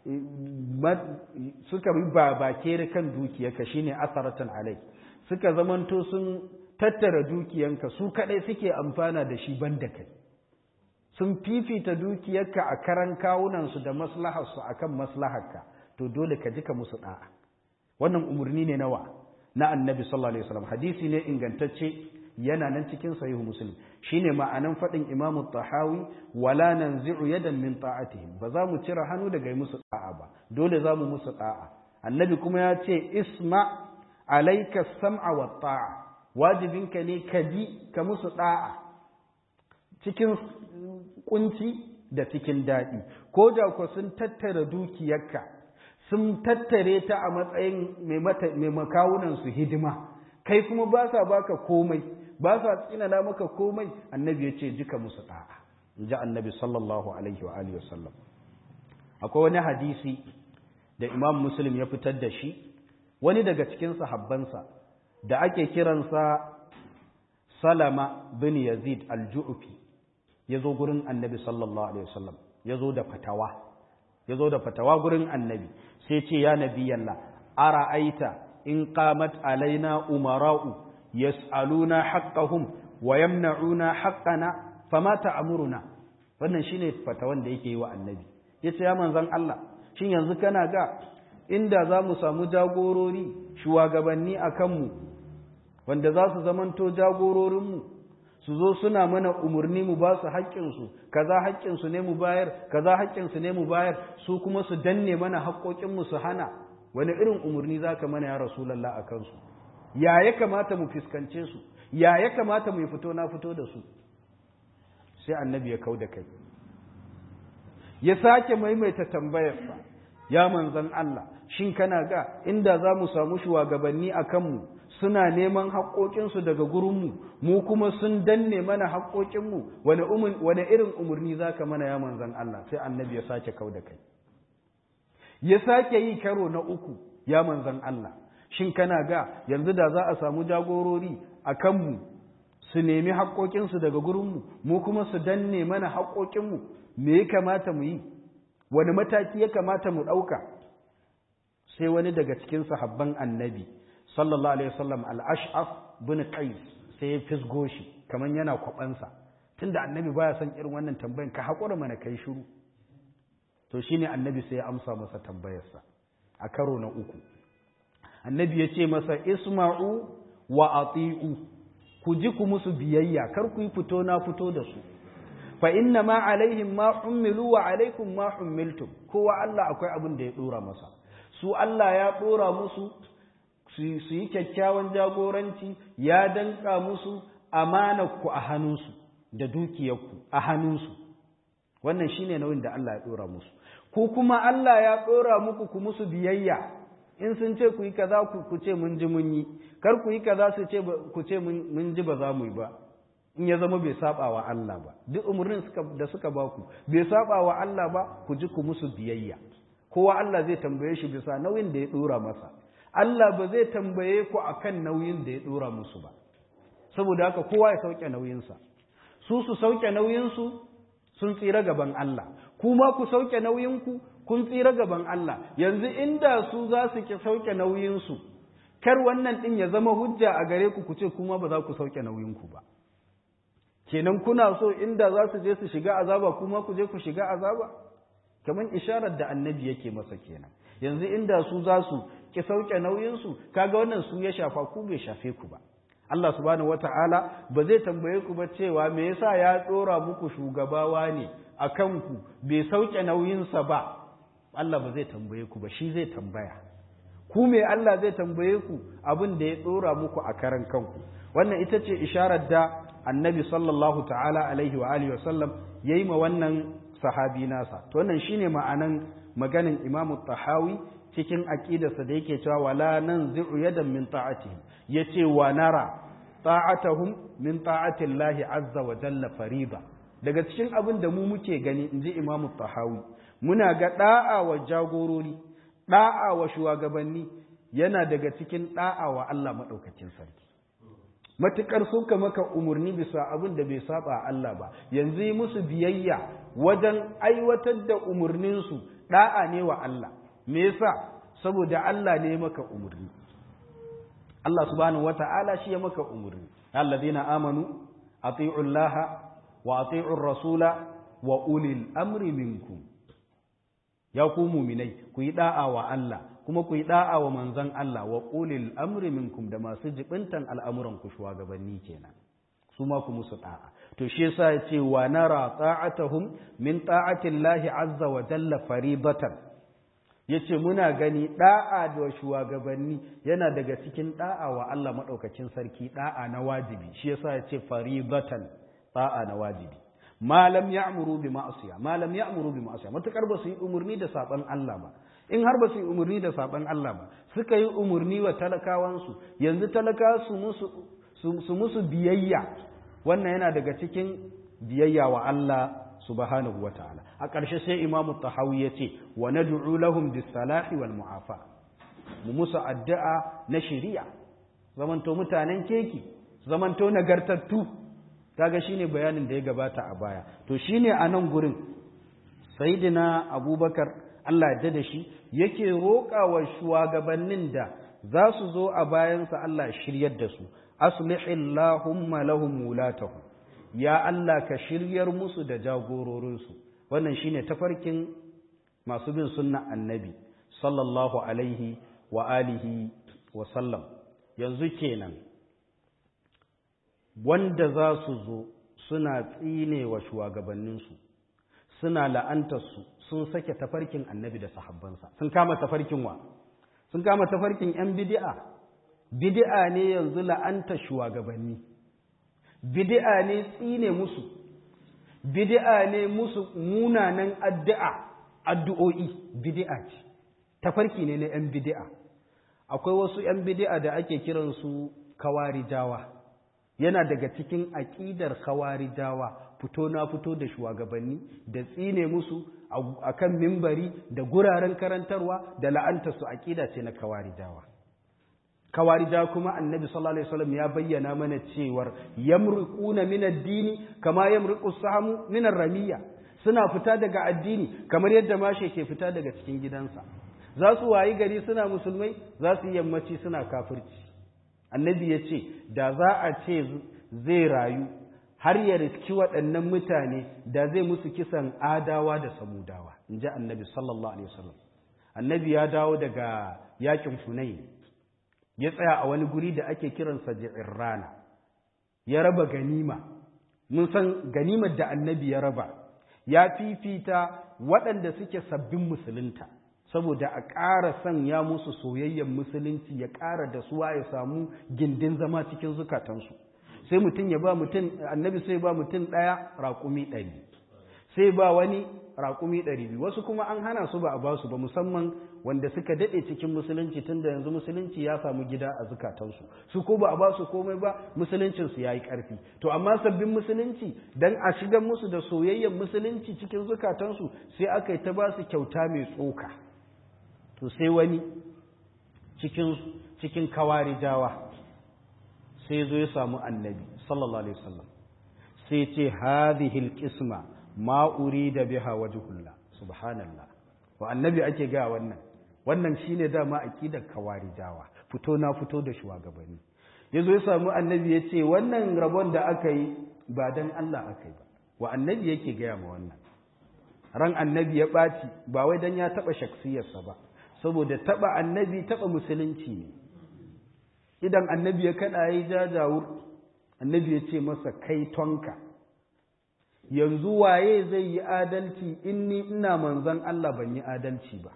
suka yi babakere kan dukiyarka shine asaratan alai suka zamanto sun tattara dukiyanka su kadai suke amfana da shi banda kai sun fifita dukiyarka a karan kawunansu da maslaharsu akan maslaharka to dole ka jika musu da'a wannan umarni ne nawa na annabi sallallahu alaihi wasallam hadisi ne ingantacce yana nan cikin sahihu muslim shine ma'anan fadin imam tahawi wala nanzi'u yadan min ta'atihim ba za mu cire hannu daga musu da'a ba dole za mu musu da'a annabi kuma ya ce isma alayka sam'a wa ta'a wajibinka ne ka ji ka musu da'a cikin kunci da cikin daɗi ko da ku sun tattara dukiyarka sun tattare ta a matsayin mai makawunansu hidima kai kuma ba sa baka komai ba sa tsinana maka komai annabi ya ce jika musu ɗa'a in ji annabi sallallahu alaihi wa alihi wasallam akwai wani hadisi da imam muslim ya fitar da shi wani daga cikin sahabbansa da ake kiransa salama bin yazid al-ju'fi ya zo gurin annabi sallallahu alaihi wasallam ya zo da fatawa ya zo da fatawa gurin annabi sai ce ya nabi yalla ara aita in qamat alaina umara'u yas'aluna haqqahum wa yamna'una haqqana fama ta'muruna wannan shine fatawan da yake yi wa annabi yace ya manzon Allah shin yanzu kana ga inda za mu samu jagorori shugabanni a kanmu wanda za su zamanto jagororinmu su zo suna mana umarni mu ba su haƙƙinsu kaza haƙƙinsu ne mu bayar kaza haƙƙinsu ne mu bayar su kuma su danne mana haƙƙoƙinmu su hana wani irin umarni za ka mana ya rasulallah a kansu ya ya kamata mu fuskance su ya ya kamata mu fito na fito da su sai annabi ya kau da kai ya sake maimaita tambayarsa ya manzan Allah shin kana ga inda za mu samu shugabanni a kanmu suna neman haƙoƙinsu daga gurinmu mu kuma sun danne mana haƙoƙinmu wani irin umarni za ka mana ya manzan Allah sai annabi ya sake kau da kai ya sake yi karo na uku ya manzan Allah shin kana ga yanzu da za a samu jagorori a kanmu su nemi haƙoƙinsu daga gurinmu mu kuma su danne mana haƙoƙinmu me ya kamata mu yi wani mataki ya kamata mu ɗauka sai wani daga cikin sahabban annabi sallallahu alaihi wasallam al-ash'af bin qais sai ya fisgo shi kaman yana kwabansa tunda annabi baya son irin wannan tambayan ka haƙura mana kai shiru to shine annabi sai ya amsa masa tambayarsa a karo na uku annabi ya ce masa isma'u wa ati'u ku ji ku musu biyayya kar ku yi fito na fito da su fa inna ma alaihim ma ummilu wa alaikum ma ummiltum kowa Allah akwai abin da ya dora masa su Allah ya dora musu su yi kyakkyawan jagoranci ya danka musu amanarku a hannunsu da dukiyarku a hannunsu wannan shine nauyin da Allah ya dora musu ku kuma Allah ya dora muku ku musu biyayya in sun ce ku yi kaza ku ce mun ji mun yi kar ku yi kaza su ce ku ce mun ji ba za mu yi ba in ya zama bai saba wa Allah ba duk umarnin da suka ba ku bai saba wa Allah ba ku ji ku musu biyayya kowa Allah zai tambaye shi bisa nauyin da ya dora masa Allah ba zai tambaye ku akan nauyin da ya dora musu ba saboda haka kowa ya sauke nauyinsa su su sauke nauyinsu sun tsira gaban Allah kuma ku sauke nauyinku kun tsira gaban Allah yanzu inda su za su ki sauke nauyinsu kar wannan din ya zama hujja a gare ku ku ce kuma ba za ku sauke nauyinku ba kenan kuna so inda za su je su shiga azaba kuma ku je ku shiga azaba kamar isharar da annabi yake masa kenan yanzu inda su za su ki sauke nauyinsu kaga wannan su ya shafa ku bai shafe ku ba Allah subhanahu wata'ala ba zai tambaye ku ba cewa me yasa ya dora muku shugabawa ne a kanku bai sauke nauyinsa ba Allah ba zai tambaye ku ba shi zai tambaya ku me Allah zai tambaye ku abin da ya dora muku a karan kanku wannan ita ce isharar da annabi sallallahu ta'ala alaihi wa alihi wasallam yayi ma wannan sahabi nasa to wannan shine ma'anan maganin imamu tahawi cikin aqidarsa da yake cewa wala nanzi'u yadan min ta'atihim yace wa nara ta'atuhum min ta'ati Allah azza wa jalla fariba daga cikin abin da mu muke gani inji imamu tahawi muna ga da'a wa jagorori da'a wa shugabanni yana daga cikin da'a wa Allah madaukakin sarki matukar suka maka umarni bisa abin da bai saba Allah ba yanzu yi musu biyayya wajen aiwatar da umarninsu da'a ne wa Allah me yasa saboda Allah ne maka umurni Allah subhanahu wata'ala shi ya maka umurni alladhina amanu ati'u Allah wa ati'u rasula wa ulil amri minkum ya ku mu'minai ku yi da'a wa Allah kuma ku yi da'a wa manzon Allah wa ulil amri minkum da masu jibintan al'amuran ku shugabanni kenan su ma ku musu da'a to shi yasa ya ce wa nara ta'atuhum min ta'ati Allah azza wa jalla faribatan yace muna gani da'a da shugabanni yana daga cikin da'a wa Allah madaukakin sarki da'a na wajibi shi yasa ya ce faribatan da'a na wajibi malam ya'muru bi ma'asiya malam ya'muru bi ma'asiya matakar ba su yi umurni da saban Allah ba in har ba su yi umurni da saban Allah ba suka yi umurni wa talakawansu yanzu talaka su musu su musu biyayya wannan yana daga cikin biyayya wa Allah subhanahu wa ta'ala a ƙarshe sai imamu tahawi ya ce wa nad'u lahum bis salahi wal mu'afa mu musu addu'a na shari'a zamanto mutanen keki zamanto nagartattu kaga shine bayanin da ya gabata a baya to shine a nan gurin sayyidina abubakar Allah ya da shi yake roƙa wa shugabannin da za su zo a bayansa Allah shiryar da su aslihillahumma lahum wulatahum ya Allah ka shiryar musu da jagororinsu wannan shine tafarkin masu bin sunna annabi sallallahu alaihi wa alihi wa sallam yanzu kenan wanda za su zo suna tsine wa shugabanninsu suna la'antarsu sun sake tafarkin annabi da sahabbansa sun kama tafarkin wa sun kama tafarkin 'yan bidi'a bidi'a ne yanzu la'anta shugabanni bidi'a ne tsine musu bidi'a ne musu munanan addu'a addu'o'i bidi'a ce tafarki ne na 'yan bidi'a akwai wasu 'yan bidi'a da ake kiransu kawarijawa yana daga cikin aƙidar kawarijawa fito na fito da shugabanni da tsine musu a kan mimbari da guraren karantarwa da la'antarsu aƙida ce na kawarijawa kawarija kuma annabi sallallahu alaihi wasallam ya bayyana mana cewar yamruquna min ad-dini kama yamruqu samu min ar-ramiya suna fita daga addini kamar yadda mashe ke fita daga cikin gidansa za su wayi gari suna musulmai za su yammaci suna kafirci annabi ya ce da za a ce zai rayu har ya riski waɗannan mutane da zai musu kisan adawa da samudawa in ji annabi sallallahu alaihi wasallam annabi ya dawo daga yakin hunain ya tsaya a wani guri da ake kiransa rana ya raba ganima mun san ganimar da annabi ya raba ya fifita waɗanda suke sabbin musulunta saboda a ƙara sanya musu soyayyen musulunci ya ƙara da suwa ya samu gindin zama cikin zukatansu sai mutum ya ba mutum annabi sai ba mutum ɗaya raƙumi ɗari sai ba wani raƙumi ɗari biyu wasu kuma an hana su ba a ba su ba musamman wanda suka daɗe cikin musulunci tun da yanzu musulunci ya samu gida a zukatansu su ko ba a ba su komai ba musuluncinsu ya yi ƙarfi to amma sabbin musulunci don a shigar musu da soyayyen musulunci cikin zukatansu sai aka yi ta ba su kyauta mai tsoka to sai wani cikin cikin kawarijawa sai zo ya samu annabi sallallahu alaihi wasallam sai ce hadhihi alqisma ma urida biha wajhullah subhanallah wa annabi ake ga wannan wannan shine dama aqidar kawarijawa fito na fito da shugabanni yazo ya samu annabi ya ce wannan rabon da aka yi ba dan Allah aka yi ba wa annabi yake gaya ma wannan ran annabi ya ɓaci ba wai dan ya taɓa shaksiyarsa ba saboda taɓa annabi taɓa musulunci ne idan annabi ya kaɗa ya yi jajawur annabi ya ce masa kai tonka yanzu waye zai yi adalci in ni ina manzan Allah ban yi adalci ba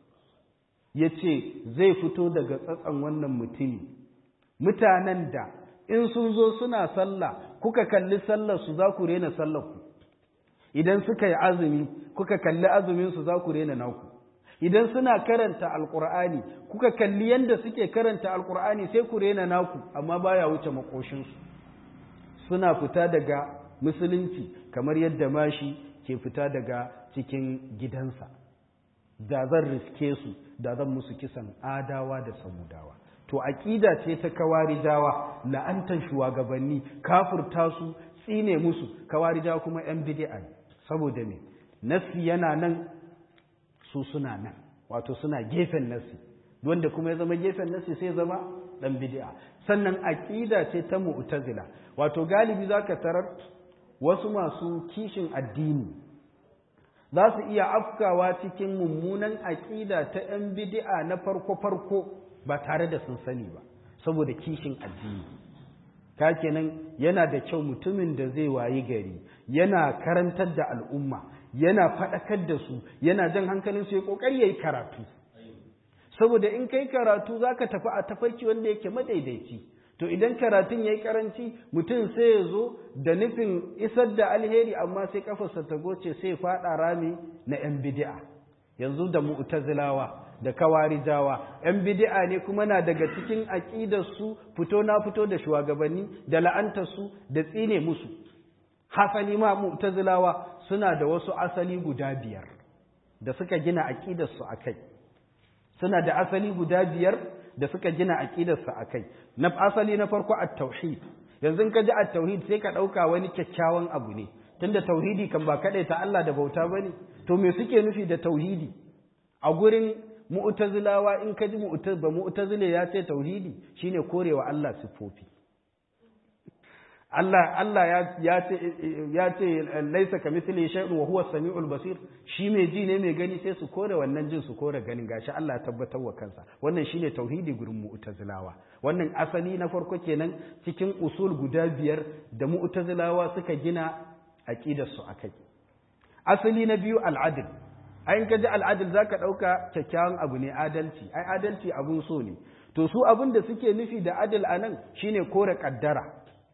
ya ce zai fito daga tsatsan wannan mutumi mutanen da in sun zo suna sallah kuka kalli sallar su za ku rena sallar ku idan suka yi azumi kuka kalli azumin su za ku rena naku idan suna karanta alkur'ani kuka kalli yadda suke karanta alkur'ani sai ku rena naku amma baya wuce makoshinsu suna fita daga musulunci kamar yadda mashi ke fita daga cikin gidansa da zan riske su da zan musu kisan adawa da samudawa to aƙida ce ta kawarijawa la'antar shugabanni kafurta su tsine musu kawarijawa kuma 'yan bid'a ne saboda me nasi yana nan su suna nan wato suna gefen nasi wanda kuma ya zama gefen nasi sai zama dan bid'a sannan aqida ce ta mu'tazila wato galibi zaka tarar wasu masu kishin addini za su iya afkawa cikin mummunan aqida ta yan bid'a na farko farko ba tare da sun sani ba saboda kishin addini ka kenan yana da kyau mutumin da zai wayi gari yana karantar da al'umma yana faɗakar da su yana jan hankalin su ya ƙoƙari ya yi karatu saboda in kai karatu za ka tafi a tafarki wanda yake madaidaici to idan karatun ya yi karanci mutum sai ya zo da nufin isar da alheri amma sai kafarsa ta goce sai ya faɗa rami na 'yan bidi'a yanzu da mu'tazilawa da kawarijawa ‘yan bidi'a ne kuma na daga cikin aƙidarsu fito na fito da shugabanni da la'antarsu da tsine musu hasali ma mu'tazilawa suna da wasu asali guda biyar da suka gina aƙidarsu a kai suna da asali guda biyar da suka gina aƙidarsu a kai na asali na farko at tauhid yanzu ka ji at tauhid sai ka ɗauka wani kyakkyawan abu ne tunda tauhidi kan ba kaɗai ta Allah da bauta bane to me suke nufi da tauhidi a gurin mu'tazilawa in ka ji ba mu'tazile ya ce tauhidi shine korewa Allah siffofi Allah Allah ya ce ya ce laisa kamithli shay'un wa huwa as-sami'ul basir shi mai ji ne mai gani sai su kore wannan jin su kore ganin gashi Allah ya tabbatar wa kansa wannan shine tauhidi gurin mu'tazilawa wannan asali na farko kenan cikin usul guda biyar da mu'tazilawa suka gina aqidar su akai asali na biyu al-adl ai ka ji al'adil za ka ɗauka kyakkyawan abu ne adalci ai adalci abun so ne to su abin da suke nufi da adil a nan shine kore ƙaddara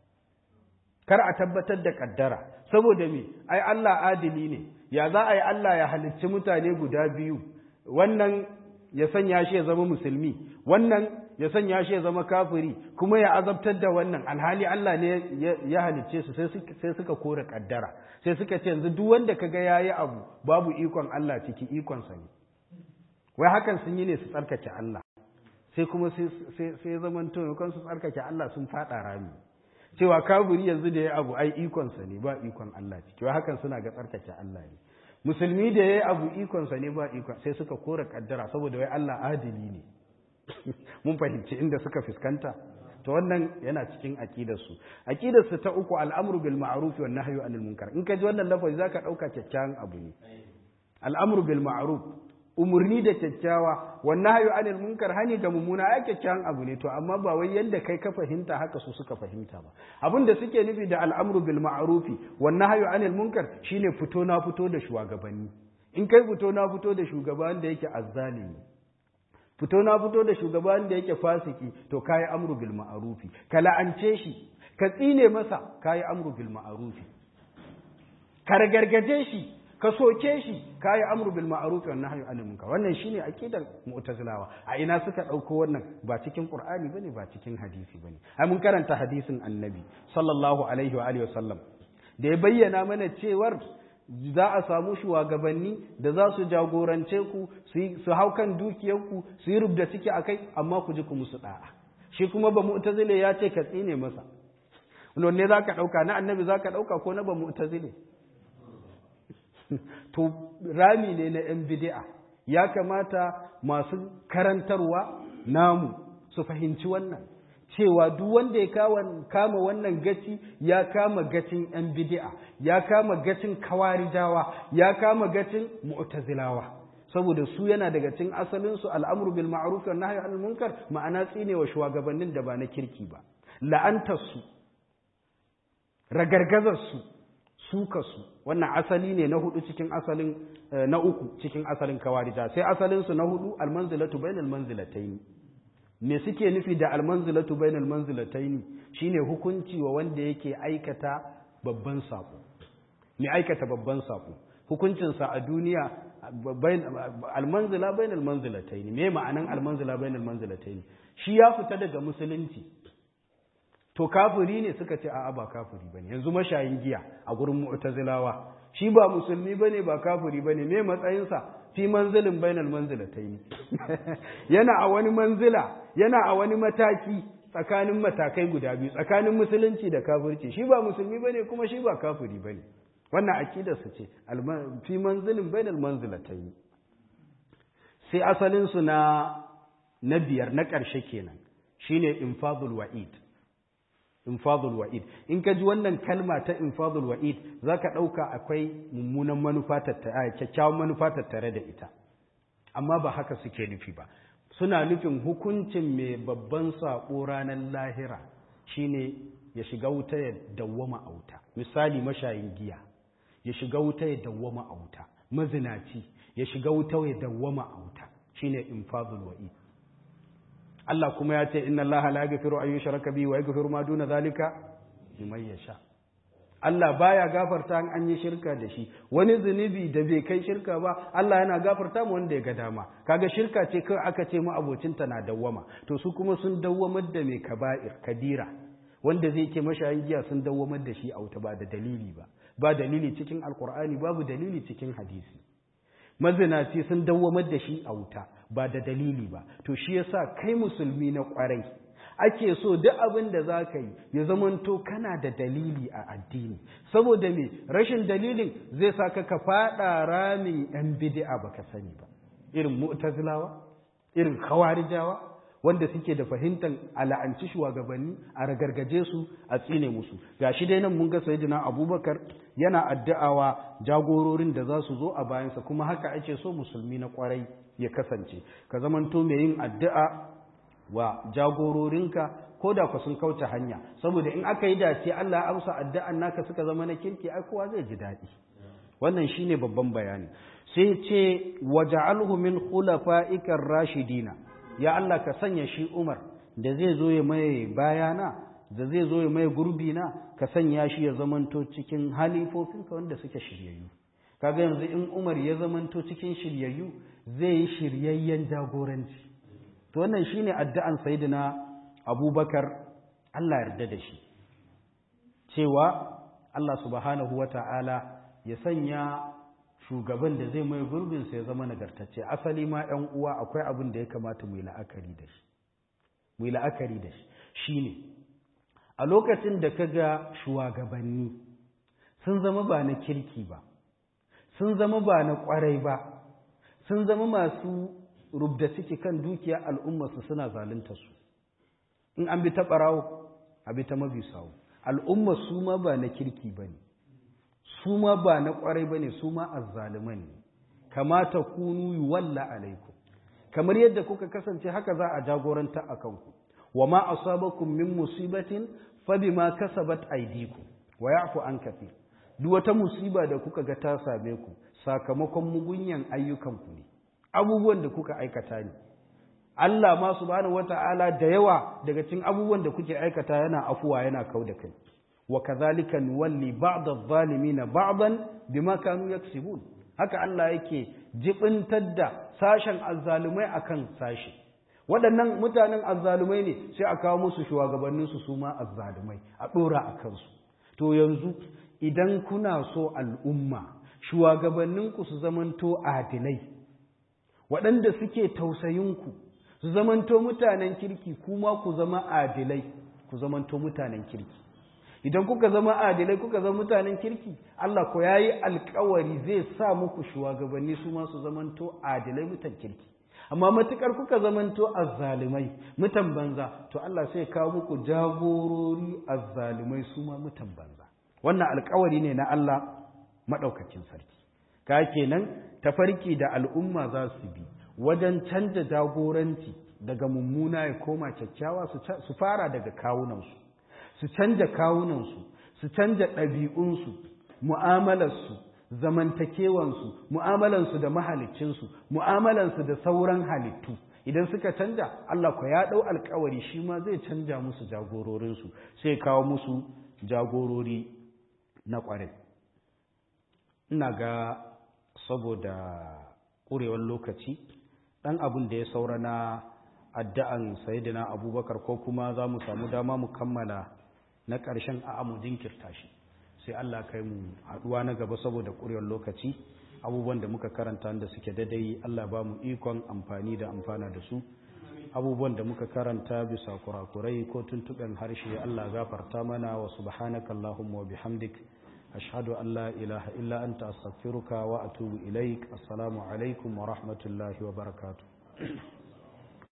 kar a tabbatar da ƙaddara saboda me ai Allah adili ne ya za a yi Allah ya halicci mutane guda biyu wannan ya sanya shi ya zama musulmi wannan ya sanya shi ya zama kafiri kuma ya azabtar da wannan alhali Allah ne ya halicce su sai suka kore ƙaddara sai suka ce yanzu duk wanda kaga yayi abu babu ikon Allah ciki ikon sa ne wai hakan sun yi ne su tsarkake Allah sai kuma sai sai zaman to kan su tsarkake Allah sun fada rami cewa kafiri yanzu da yayi abu ai ikon sa ne ba ikon Allah ciki wai hakan suna ga tsarkake Allah ne musulmi da yayi abu ikon sa ne ba ikon sai suka kore kaddara saboda wai Allah adili ne mun fahimci inda suka fuskanta to wannan yana cikin aqidarsu aqidarsu ta uku al'amru bil ma'ruf wan nahyu anil munkar in ka ji wannan lafazi zaka dauka kyakkyawan abu ne al'amru bil ma'ruf umurni da kyakkyawa wan nahyu anil munkar hani da mumuna ai kyakkyawan abu ne to amma ba wai yanda kai ka fahimta haka su suka fahimta ba abin da suke nufi da al'amru bil ma'ruf wan nahyu anil munkar shine fito na fito da shugabanni in kai fito na fito da shugaban da yake azzalimi fito na fito da shugaban da yake fasiki to kayi amru bil ma'rufi ka la'ance shi ka tsine masa kayi amru bil ma'rufi ka ragargaje shi ka soke shi kayi amru bil ma'rufi wan nahyu anil munkar wannan shine aqidar mu'tazilawa a ina suka dauko wannan ba cikin qur'ani bane ba cikin hadisi bane ai mun karanta hadisin annabi sallallahu alaihi wa alihi wasallam da ya bayyana mana cewar za a samu shugabanni da za su jagorance ku su hau kan dukiyarku su yi rubda ciki a kai amma ku ji ku musu da'a shi kuma ba mu'tazile ya ce ka tsine masa ne za ka ɗauka na annabi za ka ɗauka ko na ba mu'tazile to rami ne na yan bidi'a ya kamata masu karantarwa namu su fahimci wannan cewa duk wanda ya kama wannan gaci ya kama gacin ‘yan bidi'a, ya kama gacin kawarijawa, ya kama gacin mu'tazilawa. saboda su yana daga cin asalinsu al'amuru bil ma'ruf wa nahyi anil munkar ma'ana tsinewa shugabannin da ba na kirki ba la'antarsu ragargazarsu sukarsu wannan asali ne na hudu cikin asalin na uku cikin asalin kawarija sai asalinsu na hudu almanzilatu bainal manzilataini me suke nufi da almanzilatu bainal manzilataini shine hukunci wa wanda yake aikata babban sako me aikata babban sako hukuncinsa a duniya almanzila bainal manzilataini me ma'anan almanzila bainal manzilataini shi ya fita daga musulunci to kafiri ne suka ce a'a ba kafiri bane yanzu mashayin giya a gurin mu'tazilawa shi ba musulmi bane ba kafiri bane me matsayinsa fi manzilin bainal manzilataini yana a wani manzila yana a wani mataki tsakanin matakai guda biyu tsakanin musulunci da kafirci shi ba musulmi bane kuma shi ba kafiri bane wannan aqidar su ce fi manzilin bainal manzilataini sai asalinsu na na biyar na ƙarshe kenan shine infadul wa'id infadul wa'id in ka ji wannan kalma ta infadul wa'id zaka ɗauka akwai mummunan manufa tattare kyakkyawan manufa tattare da ita amma ba haka suke nufi ba suna nufin hukuncin mai babban saƙo ranar lahira shine ya shiga wuta ya dawwama a wuta misali mashayin giya ya shiga wuta ya dawwama a wuta mazinaci ya shiga wuta ya dawwama a wuta shine infadul wa'id Allah kuma ya ce inna Allah la yaghfiru an yushraka bihi wa yaghfiru ma duna zalika liman yasha Allah baya gafarta an an yi shirka da shi wani zunubi da bai kai shirka ba Allah yana gafarta mu wanda ya ga dama kaga shirka ce kai aka ce mu abocinta na dawwama to su kuma sun dawwamar da mai kaba'ir kabira wanda zai ke mashayin giya sun dawwamar da shi a wuta ba da dalili ba ba dalili cikin alkur'ani babu dalili cikin hadisi mazinaci sun dawwamar da shi a wuta ba da dalili ba to shi yasa kai musulmi na kwarai ake so duk abin da za ka yi ya zamanto kana da dalili a addini saboda me rashin dalilin zai sa ka faɗa ramin yan bid'a baka sani ba irin mu'tazilawa irin khawarijawa wanda suke da fahimtar ala'anci shugabanni a ragargaje su a tsine musu gashi dai nan mun ga sayyidina abubakar yana addu'awa jagororin da za su zo a bayansa kuma haka ake so musulmi na kwarai ya kasance ka zamanto mai yin addu'a wa jagororinka ko da ku sun kauce hanya saboda in aka yi dace Allah ya amsa addu'an naka suka zama na kirki ai kowa zai ji daɗi wannan shine babban bayani sai ce waja'alhu min khulafa'ikar rashidina ya Allah ka sanya shi Umar da zai zo ya mai bayana da zai zo ya mai gurbi na ka sanya shi ya zamanto cikin halifofinka wanda suke shiryayyu kaga yanzu in Umar ya zamanto cikin shiryayyu zai yi shiryayyen jagoranci to wannan shine addu'an sayyidina Abubakar Allah yarda da shi cewa Allah subhanahu wata'ala ya sanya shugaban da zai mai gurbinsa ya zama nagartacce asali ma ‘yan uwa akwai abin da ya kamata mu yi la'akari da shi mu yi la'akari da shi shi ne a lokacin da ka ga shugabanni sun zama ba na kirki ba sun zama ba na kwarai ba sun zama masu rubda ciki kan dukiya al'ummarsu suna zalunta su in an bi ta ɓarawo a bi ta mabi sawu al'ummar su ma ba na kirki ba ne su ma ba na kwarai ba ne su ma azzaliman ne kamata kunu yi walla alaikum kamar yadda kuka kasance haka za a jagoranta a kanku wa ma asabakum min musibatin fa bima kasabat aydikum wa ya'fu an kathir duk wata musiba da kuka ga ta same ku sakamakon mugunyan ayyukanku ne abubuwan da kuka aikata ne Allah ma subhanahu wata'ala da yawa daga cikin abubuwan da kuke aikata yana afuwa yana kau da kai وكذلك نولي بعض الظالمين بعضا بما كانوا يكسبون haka Allah yake jibintar da sashen azzalumai akan sashi waɗannan mutanen azzalumai ne sai a kawo musu shugabannin su su ma azzalumai a ɗora a kansu to yanzu idan kuna so al'umma shugabanninku su zamanto adilai waɗanda suke tausayinku su zamanto mutanen kirki kuma ku zama adilai ku zamanto mutanen kirki idan kuka zama adilai kuka zama mutanen kirki Allah ko yayi alkawari zai sa muku shugabanni su ma su zamanto adilai mutan kirki amma matukar kuka zamanto azzalimai mutan banza to Allah sai kawo muku jagorori azzalimai su ma mutan banza wannan alkawari ne na Allah madaukakin sarki ka kenan tafarki da al'umma za su bi wajen canja jagoranci daga mummuna ya koma kyakkyawa su fara daga kawunansu su canja kawunansu su canja ɗabi'unsu mu'amalarsu zamantakewansu mu'amalansu da mahalicinsu mu'amalansu da sauran halittu idan suka canja Allah ku ya ɗau alkawari shi ma zai canja musu jagororinsu sai kawo musu jagorori na ƙwarai ina ga saboda ƙurewar lokaci ɗan abin da ya saura na addu'an sayidina abubakar ko kuma za mu samu dama mu kammala na ƙarshen a mu jinkirta shi sai Allah kai mu haɗuwa na gaba saboda ƙurewar lokaci abubuwan da muka karanta da suke daidai Allah ba mu ikon amfani da amfana da su abubuwan da muka karanta bisa kurakurai ko tuntuɓen harshe Allah gafarta mana wa subhanaka Allahumma wa bihamdik ashhadu an la ilaha illa anta astaghfiruka wa atubu ilaik assalamu alaikum wa rahmatullahi wa barakatuh